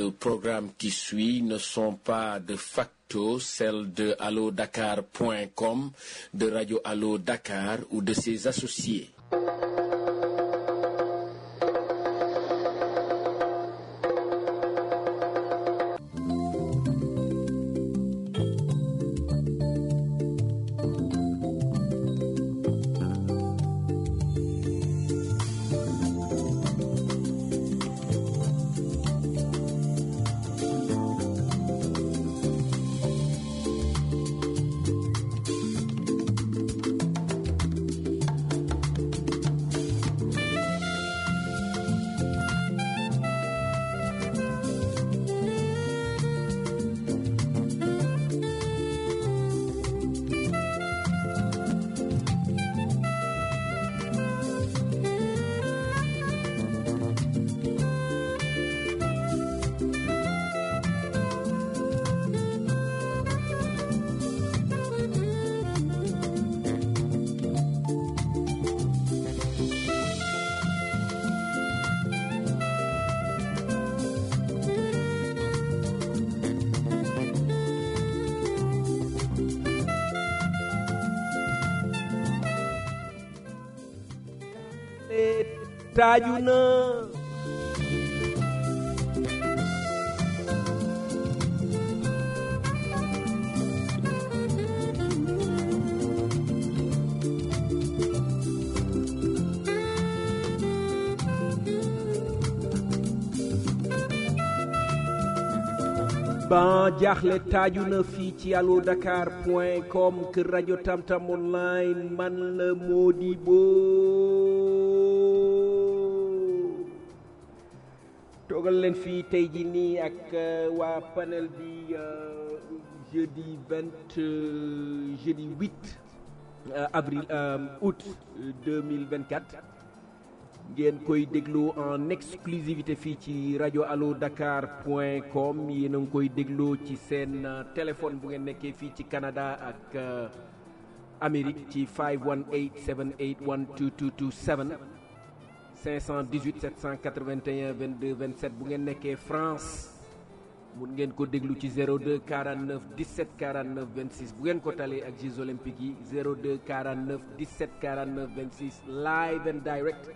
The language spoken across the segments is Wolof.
de programme qui suit ne sont pas de facto celles de allodakar.com, de Radio Allo Dakar ou de ses associés. taaju na ban jaaxle taaju na fii ci allo dakar point com kër rajo tamtam online man la Modibo toogal leen fii tey ji nii ak waa panel bi jeudi vingt jeudi huit avril août deux mille vingt quatre ngeen koy déglu en exclusivité fii ci rajo allo dakar point com yéen a ngi koy dégloo ci seen téléphone bu ngeen nekkee fii ci Canada ak Amérique ci 518 781 2227 518 781 22 27 bu ngeen nekkee France mun ngeen ko déglu ci 02 49 17 49 26 bu ngeen ko talee ak Jeux olympiques yi 02 49 17 49 26 live and direct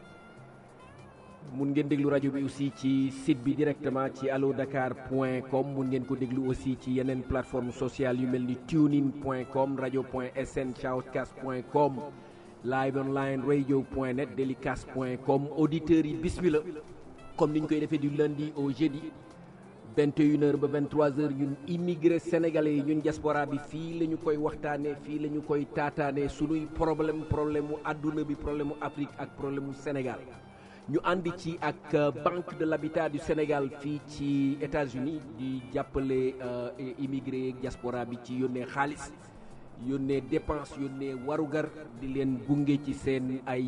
mun ngeen déglu rajo bi aussi ci site bi directement ci allo dakar point com mun ngeen ko déglu aussi ci yeneen plateforme sociale yu mel ni tunein point com rajo point sn shoutcast point com live online radio point net delicast point com auditeurs yi bismillah comme ni ñu koy defee du lundi au jeudi 21 heures ba 23 heures ñun immigré sénégalais yi ñun diaspora bi fii la ñu koy waxtaanee fii la ñu koy taataanee sunuy problème problème mu àdduna bi problème mu Afrique ak problème mu Sénégal ñu ànd ci ak banque de l'habitat du Sénégal fii ci États-Unis di jàppale immigré diaspora bi ci yónnee xaalis yónnee dépense yónnee warugar di leen gunge ci seen ay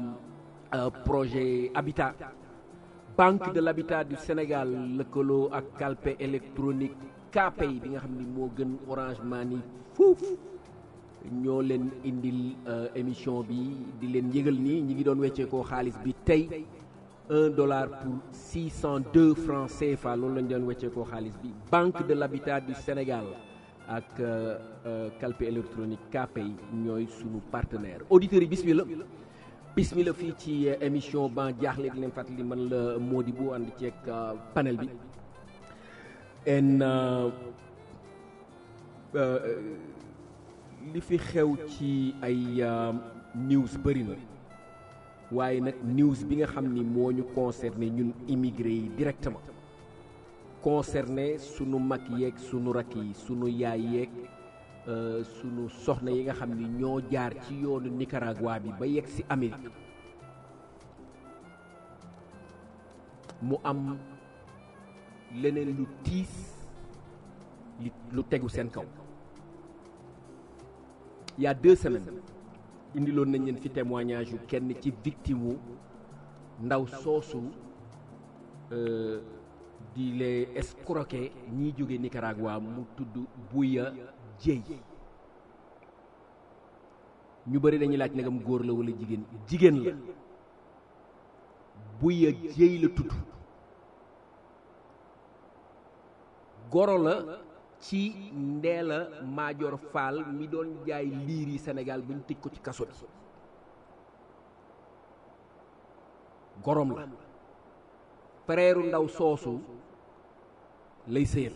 projet habitat banque de l'habitat du Sénégal lëkkaloo ak calpe électronique Kpay bi nga xam ni moo gën Orange Money fuuf ñoo leen indil émission bi di leen yëgal nii ñi ngi doon wecceekoo xaalis bi tey un dollar pour six cent deux francs CFA loolu lañ doon wecceekoo xaalis bi banque de l'habitat du Sénégal ak calpe électronique Kpay ñooy sunu partenaire auditeurs yi bismillah bismillah fii ci émission ban jaaxle di leen fàttali man la Modibo ànd ceeg panel bi en li fi xew ci ay news bëri na waaye nag news bi nga xam ni moo ñu concerné ñun immigré yi directement concerné sunu mag yeeg sunu rakk yi sunu yaay yeeg sunu soxna yi nga xam ni ñoo jaar ci yoonu Nicaragua bi ba yegg si Amérique mu am leneen lu tiis li lu tegu seen kaw il y a deux semaines indiloon nañ leen fi témoignage yu kenn ci victime wu ndaw soosu di les escroquer ñiy jóge Nicaragua mu tudd Buya Dieye ñu bëri dañuy laaj nagam góor la wala jigéen jigéen la Buya Dieye la tudd goro la ci Ndella Madior Fall mi doon jaay liir yi Sénégal ba ñu tëj ko ci kaso bi gorom la frère ndaw soosu lay sëyal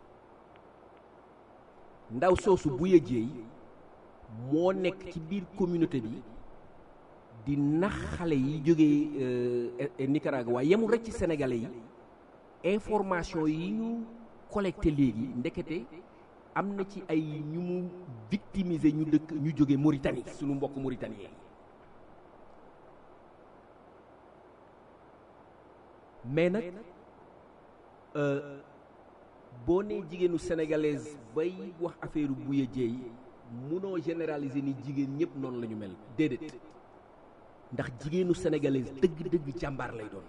ndaw soosu bu yëjeey moo nekk ci biir communauté bi di nax xale yi jógee Nicaragua yemul rek ci sénégalais yi information yi ñu collecté léegi ndekete am na ci ay ñu mu victimiser ñu dëkk ñu jóge Mauritanie suñu mbokk Mauritanie mais nag boo nee jigéenu sénégalaise bay wax affaire buya jeey munoo généraliser ni jigéen ñëpp noonu la ñu mel déedéet ndax jigéenu sénégalaise dëgg-dëgg jàmbaar lay doon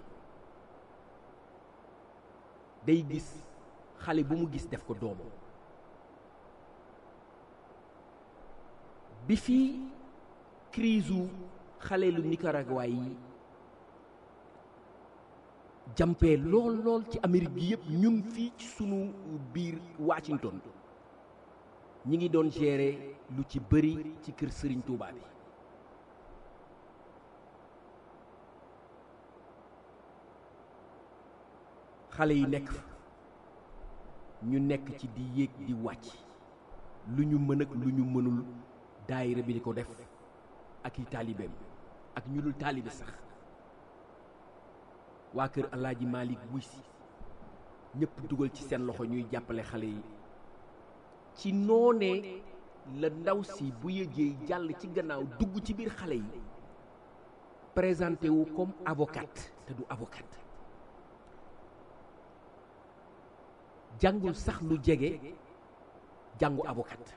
day gis xale bu mu gis def ko doomam bi fii crise u xale lu Nicaragua yi jampee lool lool ci Amérique gi yëpp ñun fii ci sunu biir Washington ñi ngi doon gérer lu ci bëri ci kër Serigne Touba bi xale yi nekk fa ñu nekk ci di yéeg di wàcc lu ñu mën ak lu ñu mënul daayira bi di ko def ak i taalibeem ak ñu dul taalibe sax waa kër Alaaji Malick wuy si ñëpp dugal ci seen loxo ñuy jàppale xale yi ci noonee la ndaw si bu yëgee jàll ci gannaaw dugg ci biir xale yi présenté wu comme avocate te du avocate jàngul sax lu jege jàngu avocat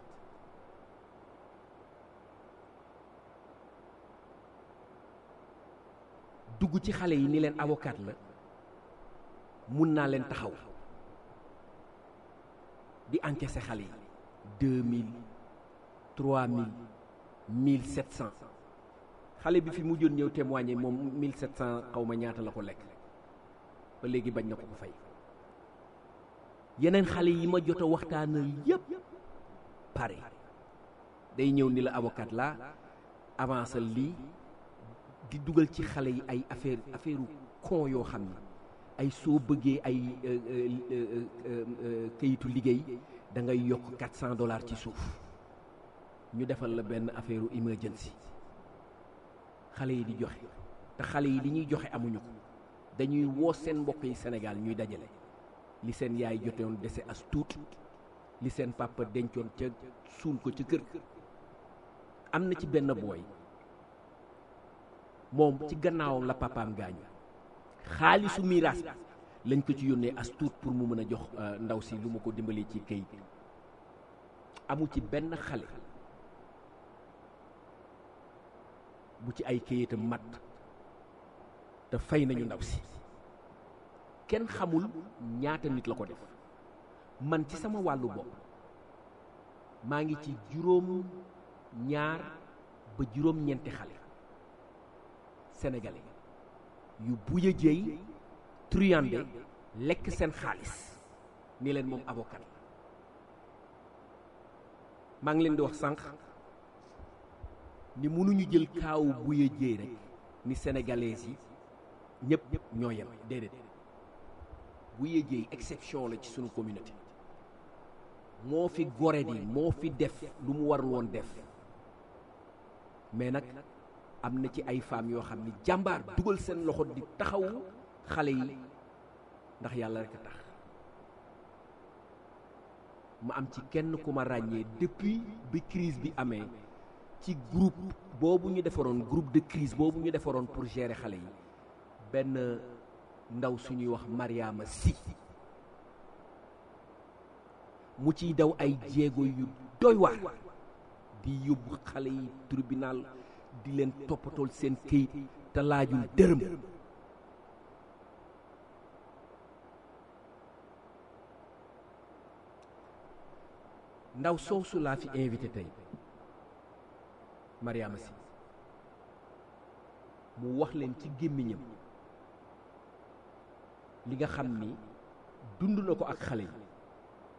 dugg ci xale yi ni leen avocat la mun naa leen taxaw di encaisser xale yi deux mille trois mille mille sept cent xale bi fi mujjoon ñëw témoigner moom mille sept cent xaw ma ñaata la ko lekk ba léegi bañ na ko ko fay yeneen xale yi ma jot a waxtaanal yépp pare day ñëw ni la avocat la avancer lii di dugal ci xale yi ay affaire affaire con yoo xam ne ay soo bëggee ay kayitu liggéey da ngay yokk quatre cent dollars ci suuf ñu defal la benn affaire emergency xale yi di joxe te xale yi li ñuy joxe amuñu ko dañuy woo seen mbokk yi Sénégal ñuy dajale li seen yaay jotoon dese as tuut li seen papa dencoon ca suul ko ca kër am na ci benn booy moom ci gannaawam la papaam gaañu xaalisu miiraas bi lañ ko ci yónnee as tuut pour mu mën a jox ndaw si lu ma ko dimbalee ci kayit amu ci benn xale bu ci ay kayitam mat te fay nañu ndaw si kenn xamul ñaata nit la ko def man ci sama wàllu bopp maa ngi ci juróom ñaar ba juróom ñeenti xale sénégalais yu buya jéey truyande lekk seen xaalis ni leen moom avocat la maa ngi leen di wax sànq ni mënuñu jël kaawu buya jéey rek ni sénégalais yi ñëpp ñoo yem déedéet bu yëjee exception la ci sunu communauté moo fi gore di moo fi def lu mu warul woon def mais nag am na ci ay femmes yoo xam ni jàmbaar dugal seen loxo di taxawu xale yi ndax yàlla rek a tax ma am ci kenn ku ma ràññee depuis bi crise bi amee ci groupe boobu ñu defaroon groupe de crise boobu ñu defaroon pour gérer xale yi benn ndaw suñuy wax Mariama Si mu ciy daw ay jéego yu doy waar di yóbbu xale yi tribunal di leen toppatool seen këyit te laajul dërëm ndaw soosu laa fi invité tey Mariama Si mu wax leen ci gémmiñam li nga xam ni dund na ko ak xale yi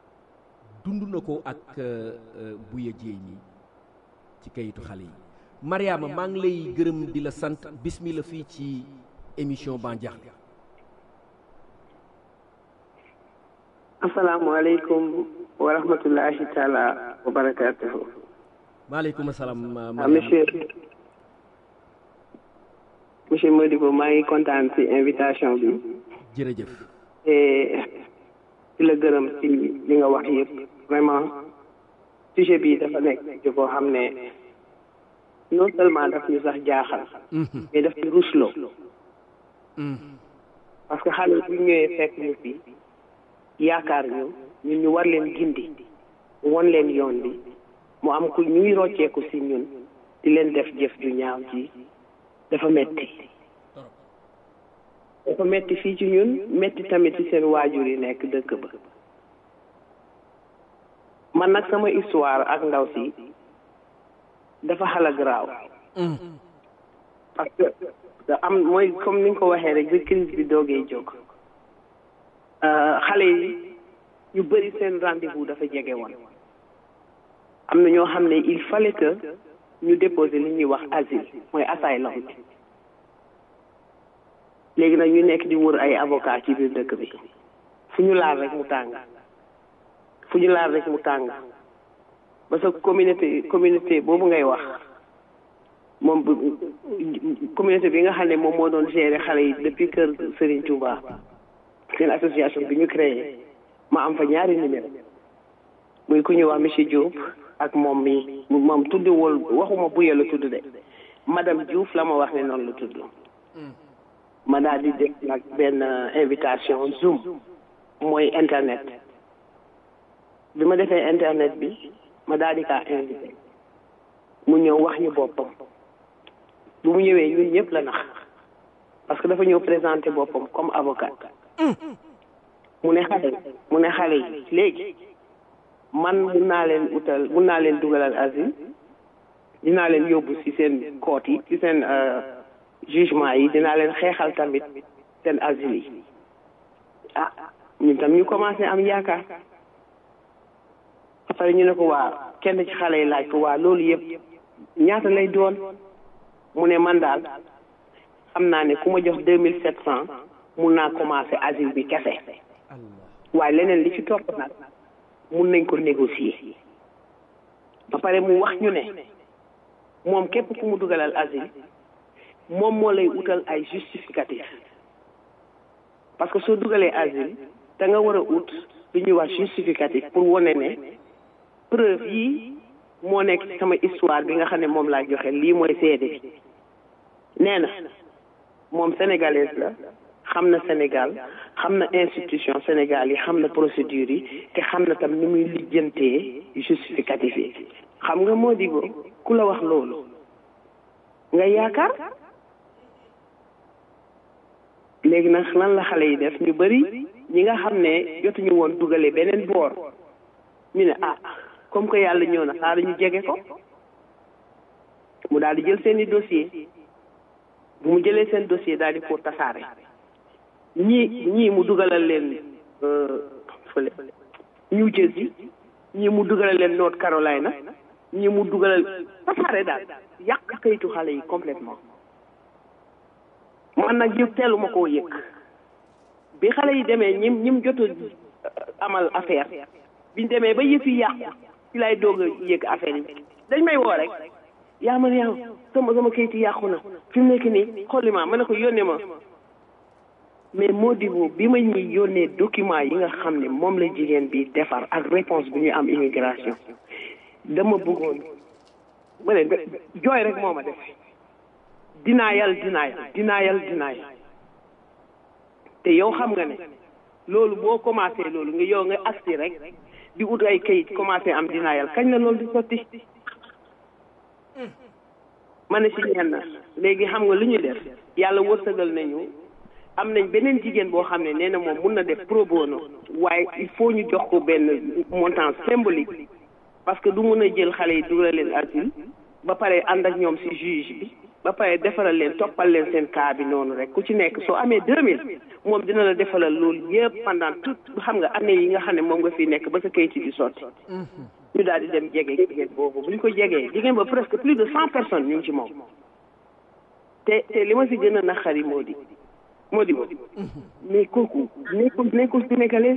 dund na ko ak Buya Jéey mi ci kayitu xale yi Mariama maa ngi lay gërëm di la sant bismillah fii ci émission Ban Diakhli asalaamaaleykum wa rahmatullahi taala wa barakatuhu maaleykum salaam ah monsieur monsieur Modibo maa ngi kontaan ci invitation bi jërëjëf te di la gërëm ci li nga wax yëpp vraiment sujet bi dafa nekk ci koo xam ne non seulement daf ñu sax jaaxal mais daf ñu rusloo parce que xale bu ñëwee fekk ñu fi yaakaar ñu ñun ñu war leen gindi won leen yoon bi mu am ku ñuy rocceeku si ñun di leen def jëf ju ñaaw ji dafa metti dafa metti fii ci ñun metti tamit ci seen waajur yi nekk dëkk ba man nag sama histoire ak ndaw si dafa xala garaaw parce que am mooy comme ni nga ko waxee rek bi crise bi doogee jóg xale yi ñu bëri seen rendez-vous dafa jege woon am na ñoo xam ne il fallait que ñu déposer li ñuy wax asile mooy asylum bi léegi nag ñu nekk di wër ay avocat ci biir dëkk bi fu ñu laal rek mu tàng fu ñu laal rek mu tàng ba sa communauté communauté boobu ngay wax moom communauté bi nga xam ne moom moo doon gérer xale yi depuis kër Serigne Touba seen association bi ñu créé ma am fa ñaari numéro muy ku ñuy wax monsieur Diop ak moom mi moom tuddiwul waxuma buye la tudd de madame Diouf la ma wax ne noonu la tudd ma daal di def nag benn invitation zoom mooy internet bi ma defee internet bi ma daal di kaa invité mu ñëw wax ñu boppam bu mu ñëwee ñun ñëpp la nax parce que dafa ñëw présenter boppam comme avocat mu ne xale mu ne xale yi léegi man mun naa leen utal mun naa leen dugalal asile dinaa leen yóbbu ci seen court yi ci seen jugement yi dinaa leen xeexal tamit seen asile yi ah ñun tam ñu commencé am yaakaar après ñu ne ko waa kenn ci xale yi laaj ko waa loolu yëpp ñaata lay doon mu ne man daal xam naa ne ku ma jox deux mille sept cent mun naa commencé asile bi kese waaye leneen li ci topp nag mun nañ ko négocier ba pare mu wax ñu ne moom képp ku mu dugalal asile moom moo lay utal ay justificatif parce que soo dugalee asile da nga war a ut lu ñuy wax justificatif pour wane ne preuve yi moo nekk ci sama histoire bi nga xam ne moom laa joxe lii mooy seede bi nee na moom sénégalaise la xam na Sénégal xam na institution Sénégal yi xam na procédure yi te xam na tam ni muy lijjantee justificatif yi xam nga moo digo ku la wax loolu nga yaakaar léegi nag lan la xale yi def ñu bëri ñi nga xam ne jotuñu woon dugale beneen boor ñu ne ah comme que yàlla ñëw na xaaral ñu jege ko mu daal di jël seeni dossier bu mu jëlee seen dossier daal di ko tasaare ñii ñii mu dugalal leen fële New Jersey ñii mu dugalal leen North Carolina ñii mu dugalal tasaare daal yàq kayitu xale yi complètement man nag yëpp teelu ma koo yëg bi xale yi demee ñim ñim jot a amal affaire biñ demee ba yëf yi yàqu ci lay doog a yëg affaire yi dañ may woo rek yaa ma yow sama sama kayit yi yàqu na fi mu nekk nii xolli ma ma ne ko yónnee ma mais moo di bi ma ñuy yónnee document yi nga xam ne moom la jigéen bi defar ak réponse bi ñu am immigration dama bëggoon ma ne jooy rek moo ma def dinaayal dinaayal dinaayal dinaayal te yow xam nga ne loolu boo commencé loolu nga yow nga agsi rek di ut ay kayit commencé am dinaayal kañ la loolu di sotti ma ne si ñenn léegi xam nga lu ñuy def yàlla wërsëgal nañu am nañ beneen jigéen boo xam ne nee na moom mun na def pro bono waaye il faut ñu jox ko benn montant symbolique parce que du mun a jël xale yi dugal leen asile ba pare ànd ak ñoom si juge bi ba pare defaral leen toppal leen seen cas bi noonu rek ku ci nekk soo amee deux mille moom dina la defalal loolu yëpp pendant tout xam nga année yi nga xam ne moom nga fi nekk ba sa kayit di sotti ñu daal di dem jege jigéen boobu bu ñu ko jegee jigéen ba presque plus de cent personnes ñu ngi ci moom te te li ma si gën a naqari moo di moo di mais kooku nekkul nekkul sénégalais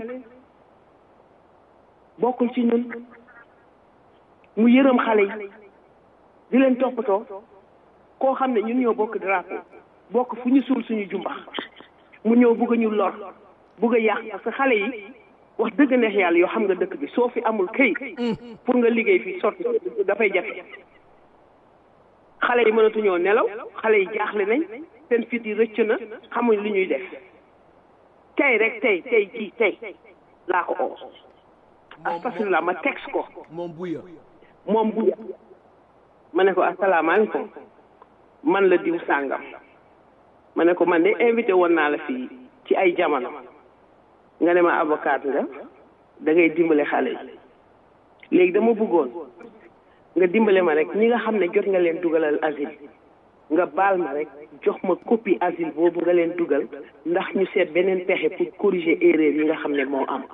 bokkul ci ñun mu yërëm xale yi di leen toppatoo koo xam ne ñun ñoo bokk drapeau bokk fu ñu suul suñu jumbax mu ñëw bugg a ñu lor bugg a yàq parce que xale yi wax dëgg neex yàlla yoo xam nga dëkk bi soo fi amul këyit pour nga liggéey fii sotti dafay jafe xale yi mënatuñoo nelaw xale yi jaaxle nañ seen fit yi rëcc na xamuñ li ñuy def tey rek tey tey jii tey laa ko oo astafirullah ma texte ko moom buya moom bu ma ne ko asalaamaaleykum man la diw sàngam ma ne ko man de invité woon naa la fii ci ay jamono nga ne ma avocat nga da ngay dimbale xale yi léegi dama bëggoon nga dimbale ma rek ñi nga xam ne jot nga leen dugalal asile nga baal ma rek jox ma copie asile boobu nga leen dugal ndax ñu seet beneen pexe pour corriger erreur yi nga xam ne moo am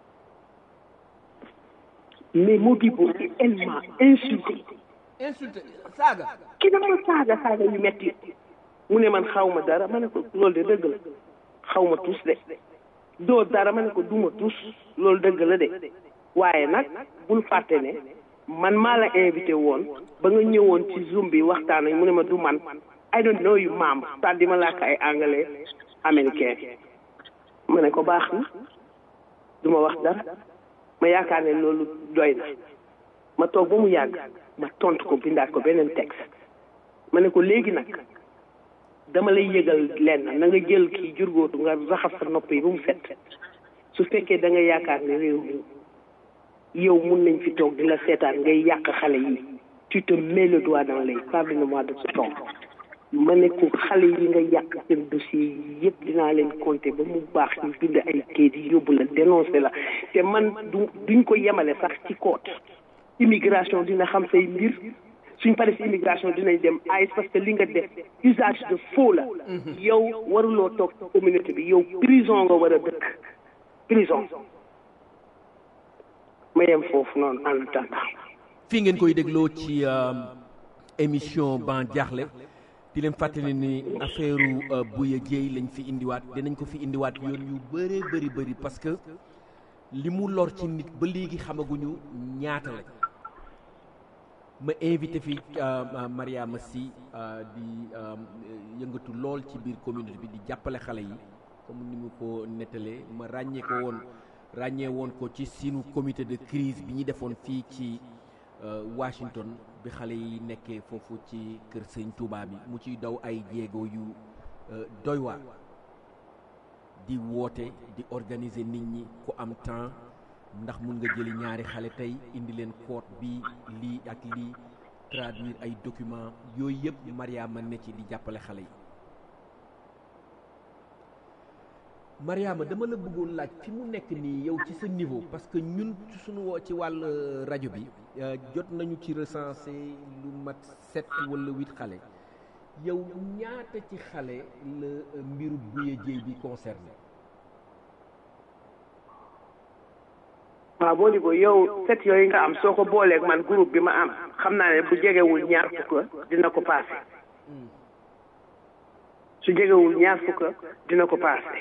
mais Modibo elle m'a insulté insulté saaga ki dama saaga saaga yu metti mu ne man xaw ma dara ma ne ko loolu de dëgg la xaw ma tus de doo dara ma ne ko duma tus loolu dëgg la de waaye nag bul fàtte ne man maa la invité woon ba nga ñëwoon ci zoom bi waxtaan mu ne ma du man I don't know you maam sa di ma làkk ay anglais américain ma ne ko baax na du ma wax dara ma yaakaar ne loolu doy na ma toog ba mu yàgg ma tontu ko bindaat ko beneen texte ma ne ko léegi nag dama lay yëgal lenn na nga jël kii jurgóotu nga raxas sa nopp yi ba mu set su fekkee da nga yaakaar ne réew mi yow mun nañ fi toog di la seetaan ngay yàq xale yi tu te mets le doigt dans l'œil pardonne-moi de ce ton ma ne ko xale yi nga yàq seen dossier yi yëpp dinaa leen compter ba mu baax ñu bind ay kayit yi yóbbu la dénoncé la te man du duñ ko yemale sax ci côte immigration dina xam say mbir suñ paree si immigration dinañ dem AIS parce que li nga def usage de faux la yow waruloo toog ci communauté bi yow prison nga war a dëkk prison ma yem foofu noonu en attendant fii ngeen koy dégloo ci émission ban jaaxle di leen fàttali ni affaire Bouya Dieye lañ fi indiwaat dinañ ko fi indiwaat yoon yu bëree bëri bëri parce que li mu lor ci nit ba léegi xamaguñu ñaata la ma invité fi Mariama Sy di yëngatu lool ci biir communauté bi di jàppale xale yi comme ni mu ko nettalee ma ràññee ko woon ràññee woon ko ci sunu comité de crise bi ñu defoon fii ci Washington bi xale yi nekkee foofu ci kër sëñ Touba bi mu ciy daw ay jéego yu doy waar di woote di organiser nit ñi ku am temps ndax mun nga jëli ñaari xale tey indi leen code bi lii ak lii traduire ay document yooyu yëpp Mariama ne ci di jàppale xale yi Mariama dama la bëggoon laaj fi mu nekk nii yow ci sa niveau parce que ñun suñu woo ci wàll rajo bi jot nañu ci recensé lu mat sept wala huit xale yow ñaata ci xale la mbiru Bouya Dieye bi concerné waaw boo di ko yow set yooyu nga am soo ko booleeg man groupe bi ma am xam naa ne bu jegewul ñaar fukk dina ko paase su jegewul ñaar fukk dina ko paase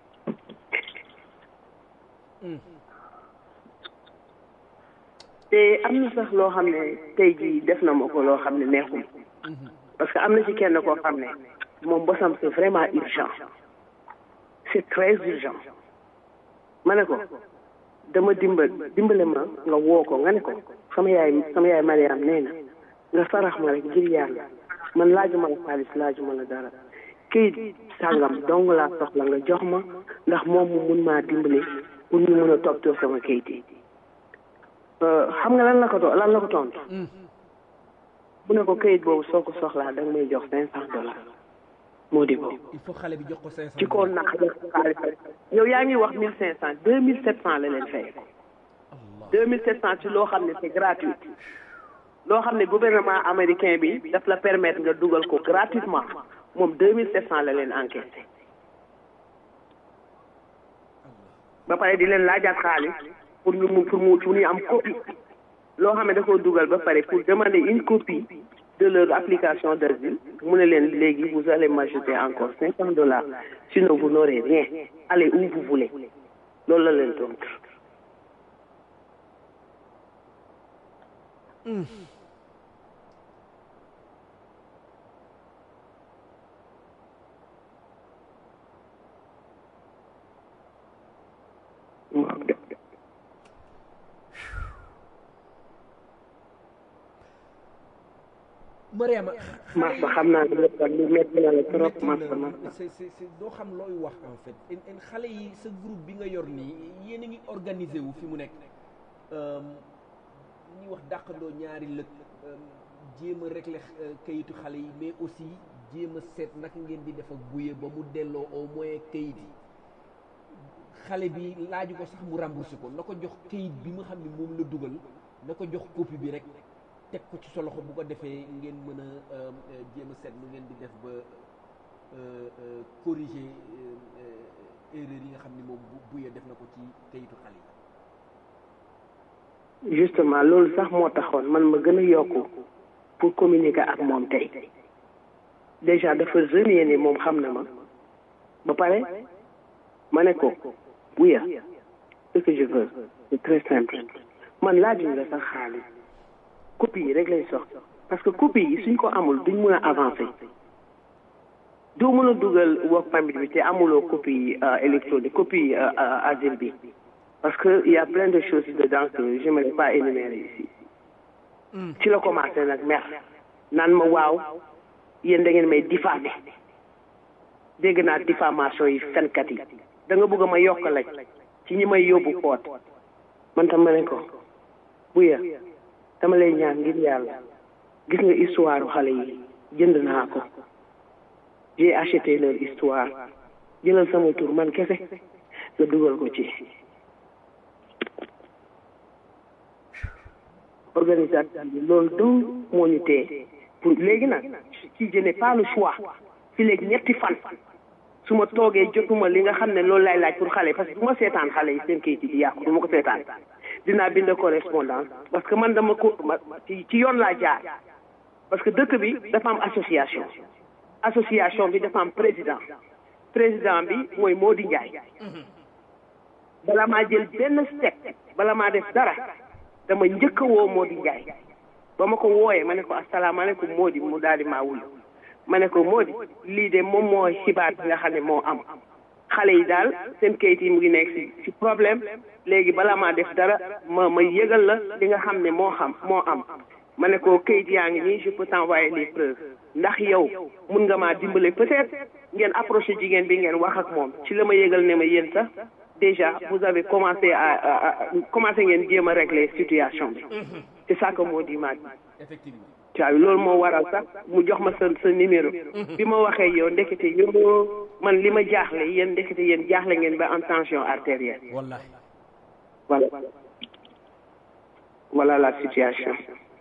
te am na sax loo xam ne tey jii def na ma ko loo xam ne neexul parce que am na ci kenn koo xam ne moom bosam c'est vraiment urgent c'est très urgent ma ne ko dama dimbal dimbale ma nga woo ko nga ne ko sama yaay sama yaay Mariam nee na nga sarax ma rek ngir yàlla man laajuma la xaalis laajuma la dara këyit sàngam dong laa soxla nga jox ma ndax moom mu mun maa dimbale pour ñu mën a toppatoo sama këyit yi xam nga lan la ko lan la ko tontu bu ne ko këyit boobu soo ko soxlaa da nga may jox cinq cent dollars moo di boobu il faut xale bi jox ko cinq cent ci koo naq jox ko xaalis yow yaa ngi wax mille cinq cent deux mille sept cent la leen fay ko deux mille sept cent ci loo xam ne c'est gratuit loo xam ne gouvernement américain bi daf la permettre nga dugal ko gratuitement moom deux mille sept cent la leen encaissé ba pare di leen laajaat xaalis pour ñu mu pour mu pour ñu am copie loo xam ne da koo dugal ba pare pour demander une copie de leur application d'asile mu ne leen léegi vous allez m'ajouter encore cinq cent dollars sinon vous n'aurez rien allez où vous voulez loolu la leen tontu. Mariama Massa xam naa ne lu métti na la trop Massa Massa. c'est c'est c'est doo xam looy wax en fait en en xale yi sa groupe bi nga yor nii yéen a ngi organisé wu fi mu nekk ñuy wax dàqandoo ñaari lëkk jéem a régler kayitu xale yi mais aussi jéem a seet naka ngeen di def ak buye ba mu delloo au moins kayit yi xale bi laaju ko sax mu remboursé ko na ko jox kayit bi nga xam ne moom la dugal na ko jox copie bi rek teg ko ci sa loxo bu ko defee ngeen mën a jéem a seet nu ngeen di def ba corriger erreur yi nga xam ni moom bu buye def na ko ci kayitu xale yi justement loolu sax moo taxoon man ma gën a yokku pour communiquer ak moom tey déjà dafa renier ni moom xam na ma ba pare ma ne ko buya ce que je veux c'est très simple man laajuñ la sax xaalis copie yi rek lañ soxla parce que copie yi suñ ko amul duñ mën a avancer doo mën a dugal work permit bi te amuloo copie électronique copie asile bi parce que il y a plein de choses dedans que je n'aimerais pas énumérer ici ci la commencé nag mer naan ma waaw yéen da ngeen may diffamé dégg naa diffamation yi fenkat yi da nga bëgg a ma yokk lañ ci ñi may yóbbu koot man tam ma ne ko buya dama lay ñaan ngir yàlla gis nga histoire xale yi jënd naa ko j'ai acheté leur histoire jëlal sama tur man kese nga dugal ko ci organisation bi loolu donc moo ñu tee pour léegi nag ci je n'ai pas le choix fi léegi ñetti fan su ma toogee jotuma li nga xam ne loolu lay laaj pour xale parce que bu ma seetaan xale yi seen kayit yi di yàqu du ma ko seetaan dinaa bind correspondance parce que man dama ko ci ci yoon laa jaar parce que dëkk bi dafa am association association bi dafa am président président bi mooy Mody Ndiaye bala maa jël benn step bala maa def dara dama njëkk a woo Mody Ndiaye ba ma ko wooyee ma ne ko asalaamaaleykum Mody mu daal di maa wuyu ma ne ko Mody lii de moom moo xibaar bi nga xam ne moo am xale yi daal seen kayit yi mu ngi nekk ci ci problème léegi bala maa def dara ma ma yëgal la li nga xam ne moo xam moo am ma ne ko kayit yaa ngi nii je peux t'envoyer les preuves ndax yow mun nga maa dimbale peut-être ngeen approché jigéen bi ngeen wax ak moom ci la ma yëgal ne ma yéen sax déjà vous avez commencé à commencé ngeen jéem a régler situation bi c'est ça que moo di maa effectivement waaw loolu moo waral sax mu jox ma sa sa numéro bi ma waxee yow ndekete yow man li ma jaaxle yéen ndekete yéen jaaxle ngeen ba am tension artérielle wallahi voilà voilà la situation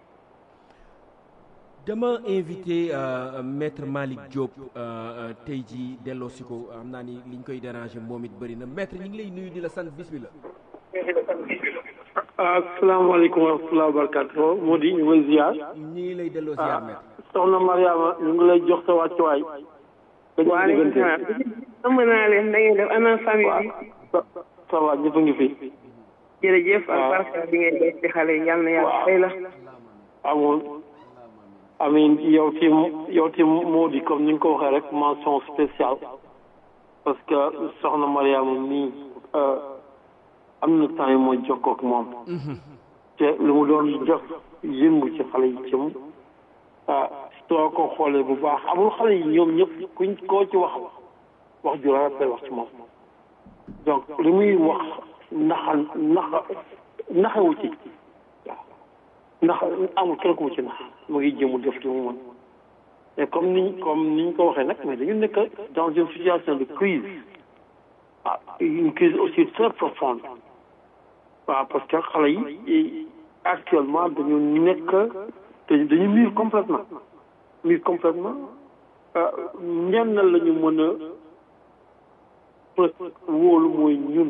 dama invité maître Malick Diop tey jii delloo si ko xam naa ni liñ koy déranger moom it bëri na maître ñu ngi lay nuyu di la sant bismillah asalaamaaleykum wa rahmatulah wa barakatuh moo di ñu ngi ziar. ñu ngi lay delloo ziar maître. soxna Mariama ñu ngi lay jox sa wàccuwaay. waaleykum salaam. am naa leen da ngeen def ana famille bi. ça va ñëpp a ngi fi. jërëjëf ak barka bi ngay def ci xale yi yal na yàlla fay la. amoon amiin yow tim yow tim moo di comme ni nga ko waxee rek mention spéciale parce que soxna Mariama nii am na temps yi mooy jokkoo ak moom. te lu mu doon def yëngu ci xale yi cim ah soo ko xoolee bu baax amul xale yi ñoom ñëpp kuñ koo ci wax wax ju rafet lay wax ci moom donc li muy wax naxa naxa naxewu ci waaw ndax amul kenn ku mu ci nax mu ngi jëmu def li mu mën et comme ni comme ni ñu ko waxee nag mais dañu nekk dans une situation de crise ah une crise aussi très profonde waaw parce que xale yi actuellement dañu nekk te dañu miir complètement miir complètement ñenn la ñu mën a presque wóolu mooy ñun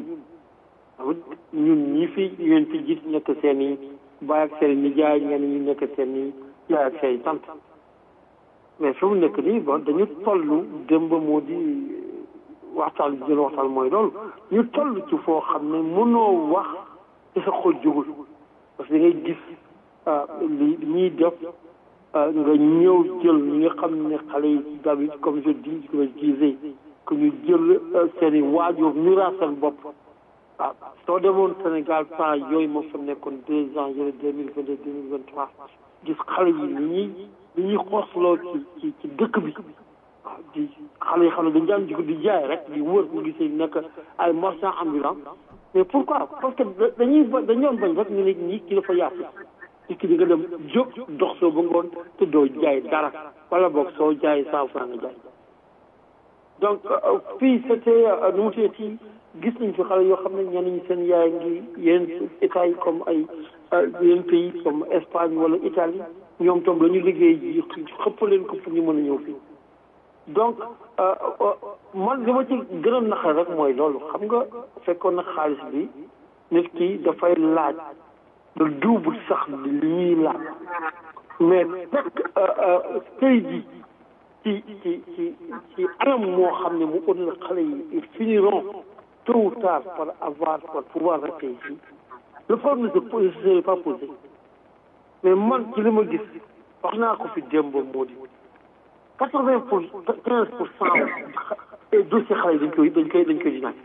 ñun ñi fi yéen fi gis nekk seen i baay ak seen i nijaay ñenn ñi nekk seen i yaay ak seen i tant mais fi mu nekk nii bon dañu toll démb moo di waxtaan bi jël waxtaan mooy loolu ñu toll ci foo xam ne mënoo wax ci sa xol jógul parce que ngay gis li ñuy def nga ñëw jël ñi nga xam ne xale yi d'habitude comme je dis comme je disais que ñu jël seen i waajur ñu raa seen bopp waaw soo demoon Sénégal temps yooyu moo fa nekkoon deux ans yële deux mille vingt deux deux mille vingt trois gis xale yi ni ñuy ni ñuy xoosloo ci ci ci dëkk bi waaw di xale yi xam ne dañu daan jóg di jaay rek di wër bu gisee nekk ay marchands ambulants mais pourquoi parce que dañuy ba dañoon bañ rek ñu ne ñii ki dafa yaatu ci ki di nga dem jóg dox soo ba ngoon te doo jaay dara wala boog soo jaay cent franc nga jaay donc fii c'était nu mu tuddati gis nañ fi xale yoo xam ne ñenn ñi seen yaay ngi yeneen état yi comme ay yeneen pays comme Espagne wala Italie ñoom tam la ñu liggéey ji xëpp leen ko pour ñu mën a ñëw fii donc man li ma ci gën a naqar rek mooy loolu xam nga fekkoon na xaalis bi nit ki dafay laaj le double sax li ñuy laaj mais fekk tey ji ci ci ci ci anam moo xam ne mu ut na xale yi ils finiront tôt ou tard par avoir par pouvoir rester ici le problème ne se serait pas posé mais man ci li ma gis wax naa ko fi démb moo di quatre vingt pour quinze pour cent dossier xale yi dañ koy dañ koy dañ koy dinaaj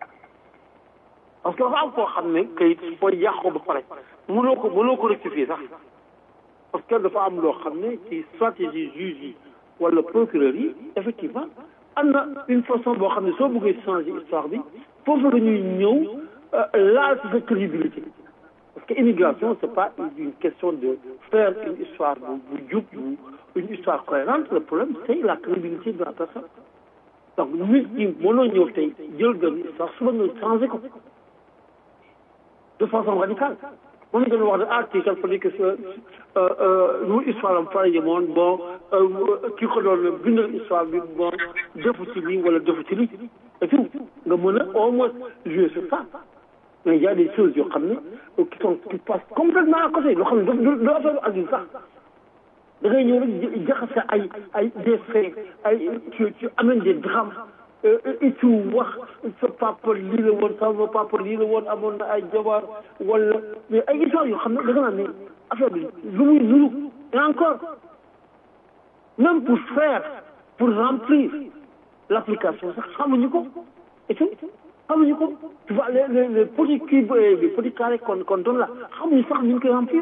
parce que dafa am koo xam ne kayit fooy yàq ko ba pare mënoo ko mënoo ko rectifier sax parce que dafa am loo xam ne ci stratégie juge yi wala procureur yi effectivement am na une façon boo xam ne soo bëggee changer histoire bi foofu la ñuy ñëw laal ci sa crédibilité parce que immigration c'est pas une question de faire une histoire bu bu jub bu une histoire cohérente le problème c'est la crédibilité de la personne donc nit ñi mënoo ñëw tey jël benn histoire suba nga changer ko de façon radicale mën nga wax ne ah kii kat fa nekk nu histoire am fara yemoon bon kii ko doon bindal histoire bi bon defu ci lii wala defu ci lii et tout nga mën a au moins jouer sur ça mais il y a des choses yoo xam ne qui sont qui passent complètement à côté loo xam ne du du affaire adulte sax da ngay ñëw rek jaxase ay ay des faits ay tu tu amènes des drames et tout wax sa papa lii la woon sama papa lii la woon amoon na ay jabar wala mais ay histoire yoo xam ne da nga naan ne affaire bi lu muy nuru et encore même pour faire pour remplir l'application sax xamuñu ko et tout xamuñu ko tu vois les les les petits cubes les petits carrés qu'on qu'on donne là xamuñu sax ñu ngi koy remplir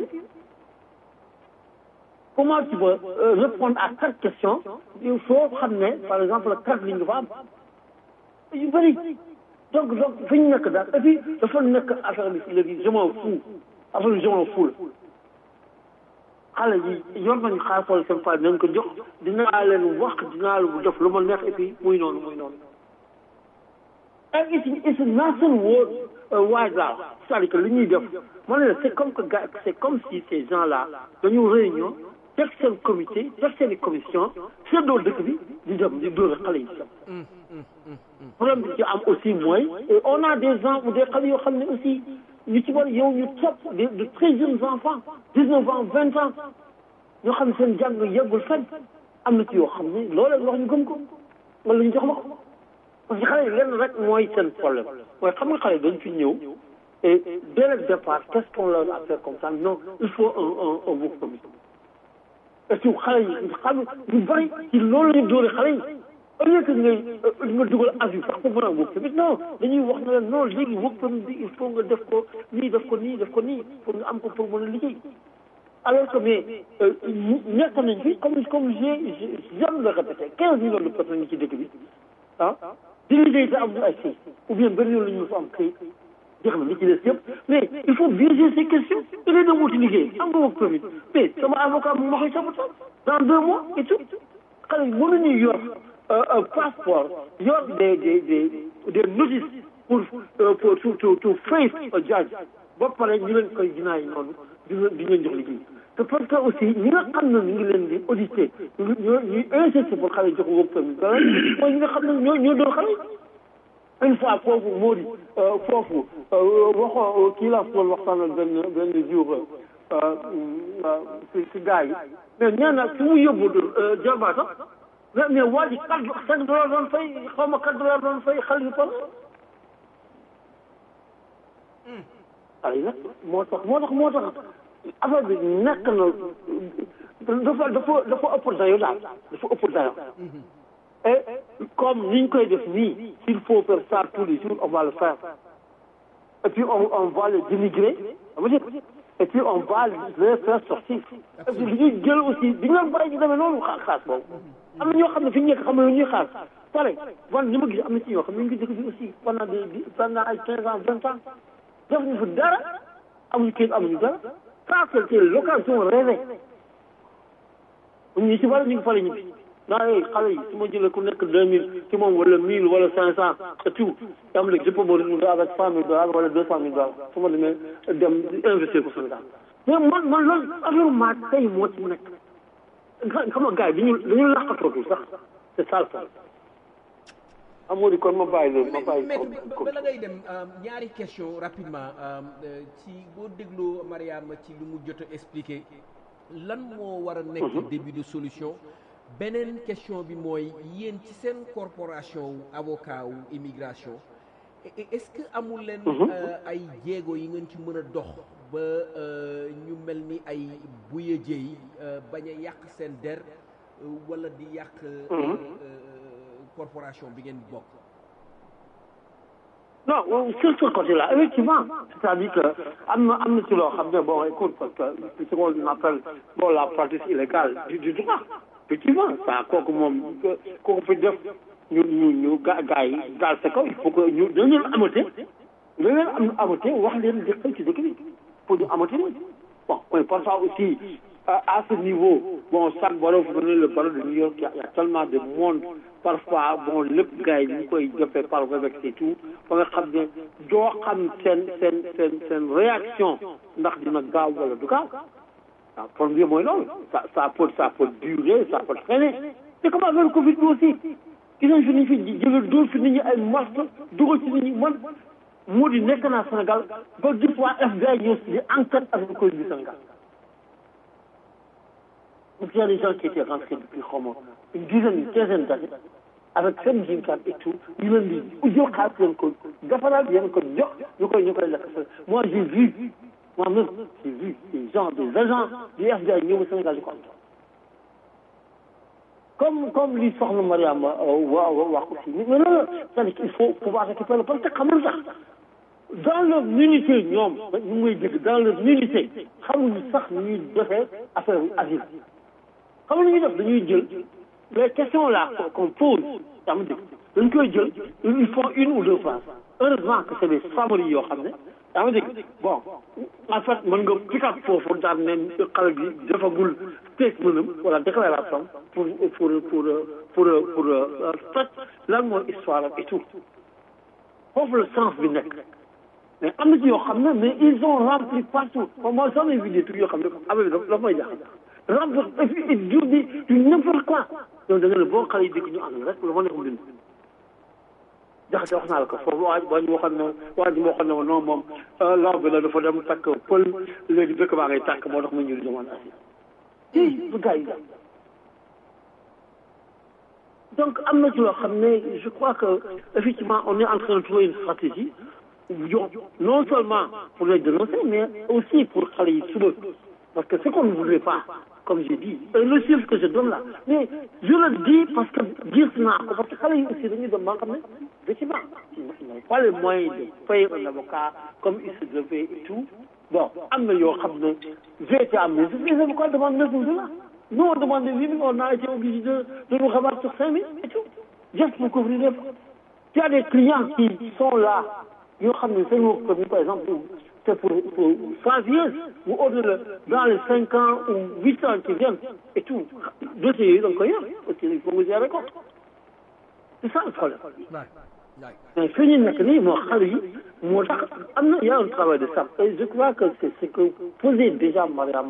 comment tu peux répondre à chaque question il faut xam ne par exemple quatre lignes dafa am yu bëri donc donc fi ñu nekk daal et puis dafa nekk affaire bi léegi je m'en fous affaire bi je m'en fous la xale yi yor nañu xaalis wala seen paa dinañ ko jox dinaa leen wax dinaa leen def lu ma neex et puis muy noonu muy noonu and it's it's a national word wide là c'est-à-dire que li ñuy def ma ne la c'est comme que gars c'est comme si ces gens là dañu réunion teg seen comité teg seen i commission seddoo dëkk bi di dem di dóor xale yi sam problème bi ci am aussi mooy on a des gens ou des xale yoo xam ne aussi ñu ci war yow ñu topp de de très jeunes enfants dix-neuf ans vingt ans ñoo xam ne seen jàng yeggul fenn am na ci yoo xam ne loolee wax ñu gëm ko wala ñu jox ma ko parce que xale yi lenn rek mooy seen problème mooy xam nga xale yi dañ fi ñëw et dès le départ qu'est-ce qu'on leur a fait comme ça non il faut un un un work permit et puis xale yi xam ñu bëri ci loolu la ñu dóore xale yi au lieu que ngay nga dugal avis sax ko mën a work permit non dañuy wax ne leen non léegi work permit bi il faut nga def ko nii def ko nii def ko nii pour nga am ko pour mën a liggéey alors que mais nekk nañ fi comme comme j'ai j'aime le répéter quinze millions de personnes yi ci dëkk bi ah di liggéey te amul ay kayit ou bien benn yoon la ñu fa am kayit jeex na li ci des yëpp mais il faut biaiser ces questions da ngay dem wuti liggéey am nga work permit mais sama avocat mu ma koy saboter dans deux mois et tout xale yi mënuñu yor passeport yor des des des des notices pour pour to to to face a judge ba pare ñu leen koy dinaay noonu di di leen jox liggéey te parce que aussi ñi nga xam ne ñu ngi leen di audité ñu ñu ñuy insister pour xale jox ko permis dara mooy ñi nga xam ne ñoo ñoo doon xale une fois foofu moo di foofu waxoo kii la fool waxtaanal benn benn jour si si gars yi mais nee na fi mu yóbbu jarbaata mais mais waa ji quatre cinq dollars doon fay xaw ma quatre dollars doon fay xale yu par xale yi nag moo tax moo tax moo tax affaire bi nekk na dafa dafa dafa ëpp dayo daal dafa ëpp dayo et comme ni ñu koy def nii s'il faut faire ça tous les jours on va le faire et puis on on va les dénigrer et puis on va les faire sortir et puis li ñuy jël aussi di nga bàyyi ñu demee noonu xaar xaas boobu am na ñoo xam ne fi ñu nekk xam ne lu ñuy xaar pare man ni ma gis am na ci ñoo xam ne ñu ngi dëkk bi aussi pendant des pendant ay quinze ans vingt ans def ñu fa dara amuñu kayit amuñu dara ça c'est l'occasion rêvée ñu si bari ñu ngi fale ñu naa yooyu xale yi su ma jëlee ku nekk deux mille ci moom wala mille wala cinq cent et tout am léegi je peux me retrouver avec cent mille dollars wala deux cent mille dollars su ma demee dem investir ko Sénégal mais man man loolu affaire maa tey moo ci mu nekk xam nga gars yi dañu dañu laqatootul sax c'est ça le problème amoo di kon ma bàyyi loolu ma bàyyi mais bala ngay dem ñaari question rapidement ci boo dégloo Mariama ci lu mu jot a expliqué lan moo war a nekk début de solution beneen question bi mooy yéen ci seen corporation wu avocat wu immigration est-ce que amul leen ay jéego yi ngeen ci mën a dox ba ñu mel ni ay buya jéey bañ a yàq seen der wala di yàq corporation bi ngeen bokk non sur ce côté-là effectivement c'est-à-dire que am na am na ci loo xam ne bon écoute parce que ce qu'on appelle bon la pratique illégale du du droit effectivement ça kooku moom kooku fi def ñu ñu ñu ga gars yi daal sa kaw il faut que ñu dañu leen amate dañu leen am amate wax leen dëkk ci dëkk bi pour ñu amate leen bon mais parfois aussi à ce niveau bon chaque baro vous prenez le barreau de New York il y a, il y a tellement de monde parfois bon lépp gars yi ñu koy jëfee par Webex et tout ba nga xam ne doo xam seen seen seen seen réaction ndax dina gaaw wala du gaaw waaw problème bi mooy loolu ça ça peut ça peut durer ça peut traîner c'est comme avec le Covid bi aussi gis nañ fi ni fi jëlee dóor fi nit ñi ay masque dugal ci nit ñi man moo di nekk naa Sénégal ba gis waa FBI ñëw di enquête avec le Covid du Sénégal Donc il y a des gens qui étaient rentrés depuis comment une dizaine, une quinzaine d'années avec seen jimkat et tout ñu leen di jox xaalis leen ko defaraat leen ko jox ñu koy ñu koy lekk moi j'ai vu moi-même j'ai vu des gens des agents du FBI ñëw Sénégal di ko am comme comme li soxna Mariam wa wax aussi mais non c'est-à-dire qu'il faut pouvoir récupérer parce que xamul sax dans leur unité ñoom ñu ngi dégg dans leur unité xamuñu sax ñuy defee affaire asile xam nga ñuy def dañuy jël les questions là qu'on pose yaa ngi dégg dañ koy jël ils font une ou deux phrases heureusement que c'est des samaries yoo xam ne yaa ngi dégg bon en fait mën nga pick up foofu daan ne xale bi defagul statement wala déclaration pour pour pour pour pour fait lan mooy histoire ak et tout foofu le sens bi nekk mais am na ci yoo xam ne mais ils ont rempli partout moi j'en ai vu des trucs yoo xam ne affaire bi dafa may jaaxal rempli et puis ils disent du du n'importe quoi donc da nga ne boo xale yi dégg ñu ànd rek lu ma nekk bind jaxase wax naa la ko foofu waa waa ji waxoon ne waa ji waxoon ne non moom law bi la dafa dem takk pël léegi dëkk baa ngay tàkk moo tax mu ñëw di demande asile i bu gars yi donc am na ci loo xam ne je crois que effectivement on est en train de trouver une stratégie non seulement pour les dénoncer mais aussi pour xale yi suba parce que ce qu'on ne voudrait pas comme j'ai dit et le chiffre que je donne là mais je le dis parce que gis naa ko parce que xale yi aussi dañuy dem ba nga xam ne effectivement ils n'ont pas les moyens de payer un avocat comme il se devait et tout bon am na yoo xam ne j'ai été amené les avocats demandent neuf mille dollars nous on demandait huit mille on a été obligé de de nous rabattre sur cinq mille et tout juste pour couvrir les frais il y a des clients qui sont là yoo xam ne seen work permit par exemple c'est pour pour five years ou au-delà dans les cinq ans ou huit ans qui viennent et tout dossiers yooyu da nga koy yor parce que il faut nga gérer ko c'est ça le problème mais fi ñu nekk nii moo xale yi moo tax am na y a un travail de ça et je crois que c'est ce que posait déjà Mariama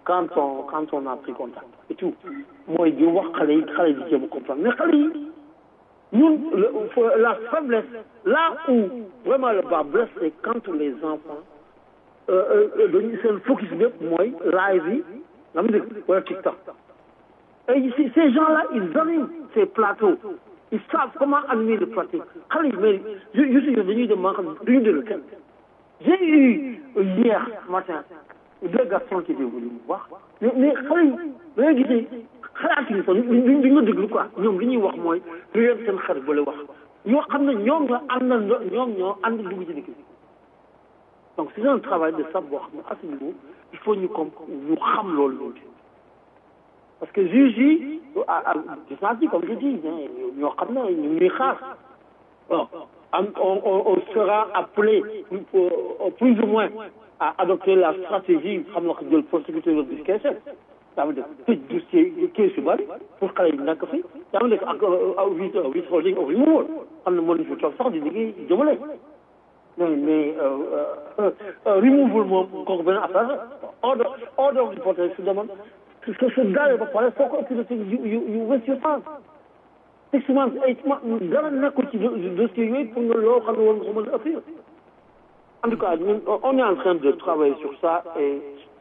quand on quand on a pris contact et tout mooy di wax xale yi xale yi di jéem a comprendre mais xale yi ñun la faiblesse là où vraiment le bas blesse c'est quand les enfants dañu seen focus bépp mooy live yi nga mu dégg wala TikTok et ces gens-là ils animent ces plateaux ils savent comment animer le plateau xale yi mais je je suis dañuy dem maa xam duñu déglu kenn j'ai eu hier matin deux garçons qui étaient venus me voir mais mais xale yi da ngay gisee xalaatuñu sax duñ duñ la déglu quoi ñoom li ñuy wax mooy lu leen seen xarit ba la wax ñoo xam ne ñoom ñoo ànd ñoom ñoo ànd dugg ci dëkk bi donc c'est un travail de ça boo xam ne à ce niveau il faut ñu comme ñu xam loolu loolu parce que juge yi gis naa ci comme je dis ñoo xam ne ñu ngi xaar bon on on on sera appelé plus ou moins à adopter la stratégie xam nga jël prosecuteur de discrétion yaa ngi def tëj dossier kees yu bëri pour xale yi nekk fi yaa ngi def ak huit huit holding of removal xam ne mënuñu fi toog sax di liggéey jëmale mais mais removal moom kooku benn affaire order order of deportation su demoon su su daawee ba pare foo ko autorité yu yu yu waste your time six months eight months dara nekkul ci dossier yooyu pour nga loo xam ne war nga ko mën a appuyer en tout cas ñun on est en train de travailler sur ça et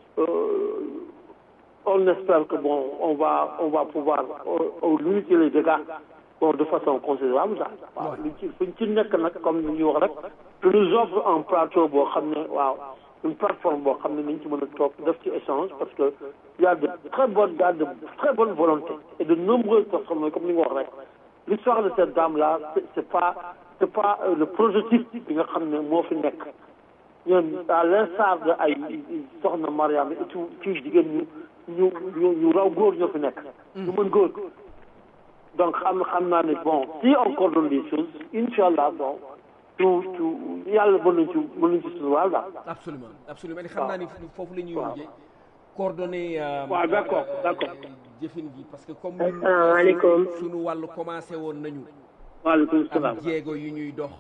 on espère que bon on va on va pouvoir limiter les dégâts bon de façon considérable daal waaw luñ ci fuñ ci nekk nag comme ni ñuy wax rek tu nous offre un plateau boo xam ne waaw une plateforme boo xam ne nañ ci mën a toog def ci échange parce que y a de très bonnes y a de très bonnes volontés et de nombreuses personnes comme ni nga wax rek l'histoire de cette dame là c'est pas c'est pas le prototype bi nga xam ne moo fi nekk ñoom à l'instar de ay soxna Mariam et tout kii jigéen ñu ñu ñu ñu raw góor ñoo fi nekk ñu mën góor donc xam xam naa ne bon si on coordonne les choses incha allah bon tout tout yàlla mën nañ ci mën nañ ci suñu daal absolument absolument ni xam naa ni foofu la ñuy mujjee coordonné waaw d'accord d'accord jëfin gi parce que comme asalaamaaleykum suñu wàllu commencé woon nañu waaleykum salaam am jéego yu ñuy dox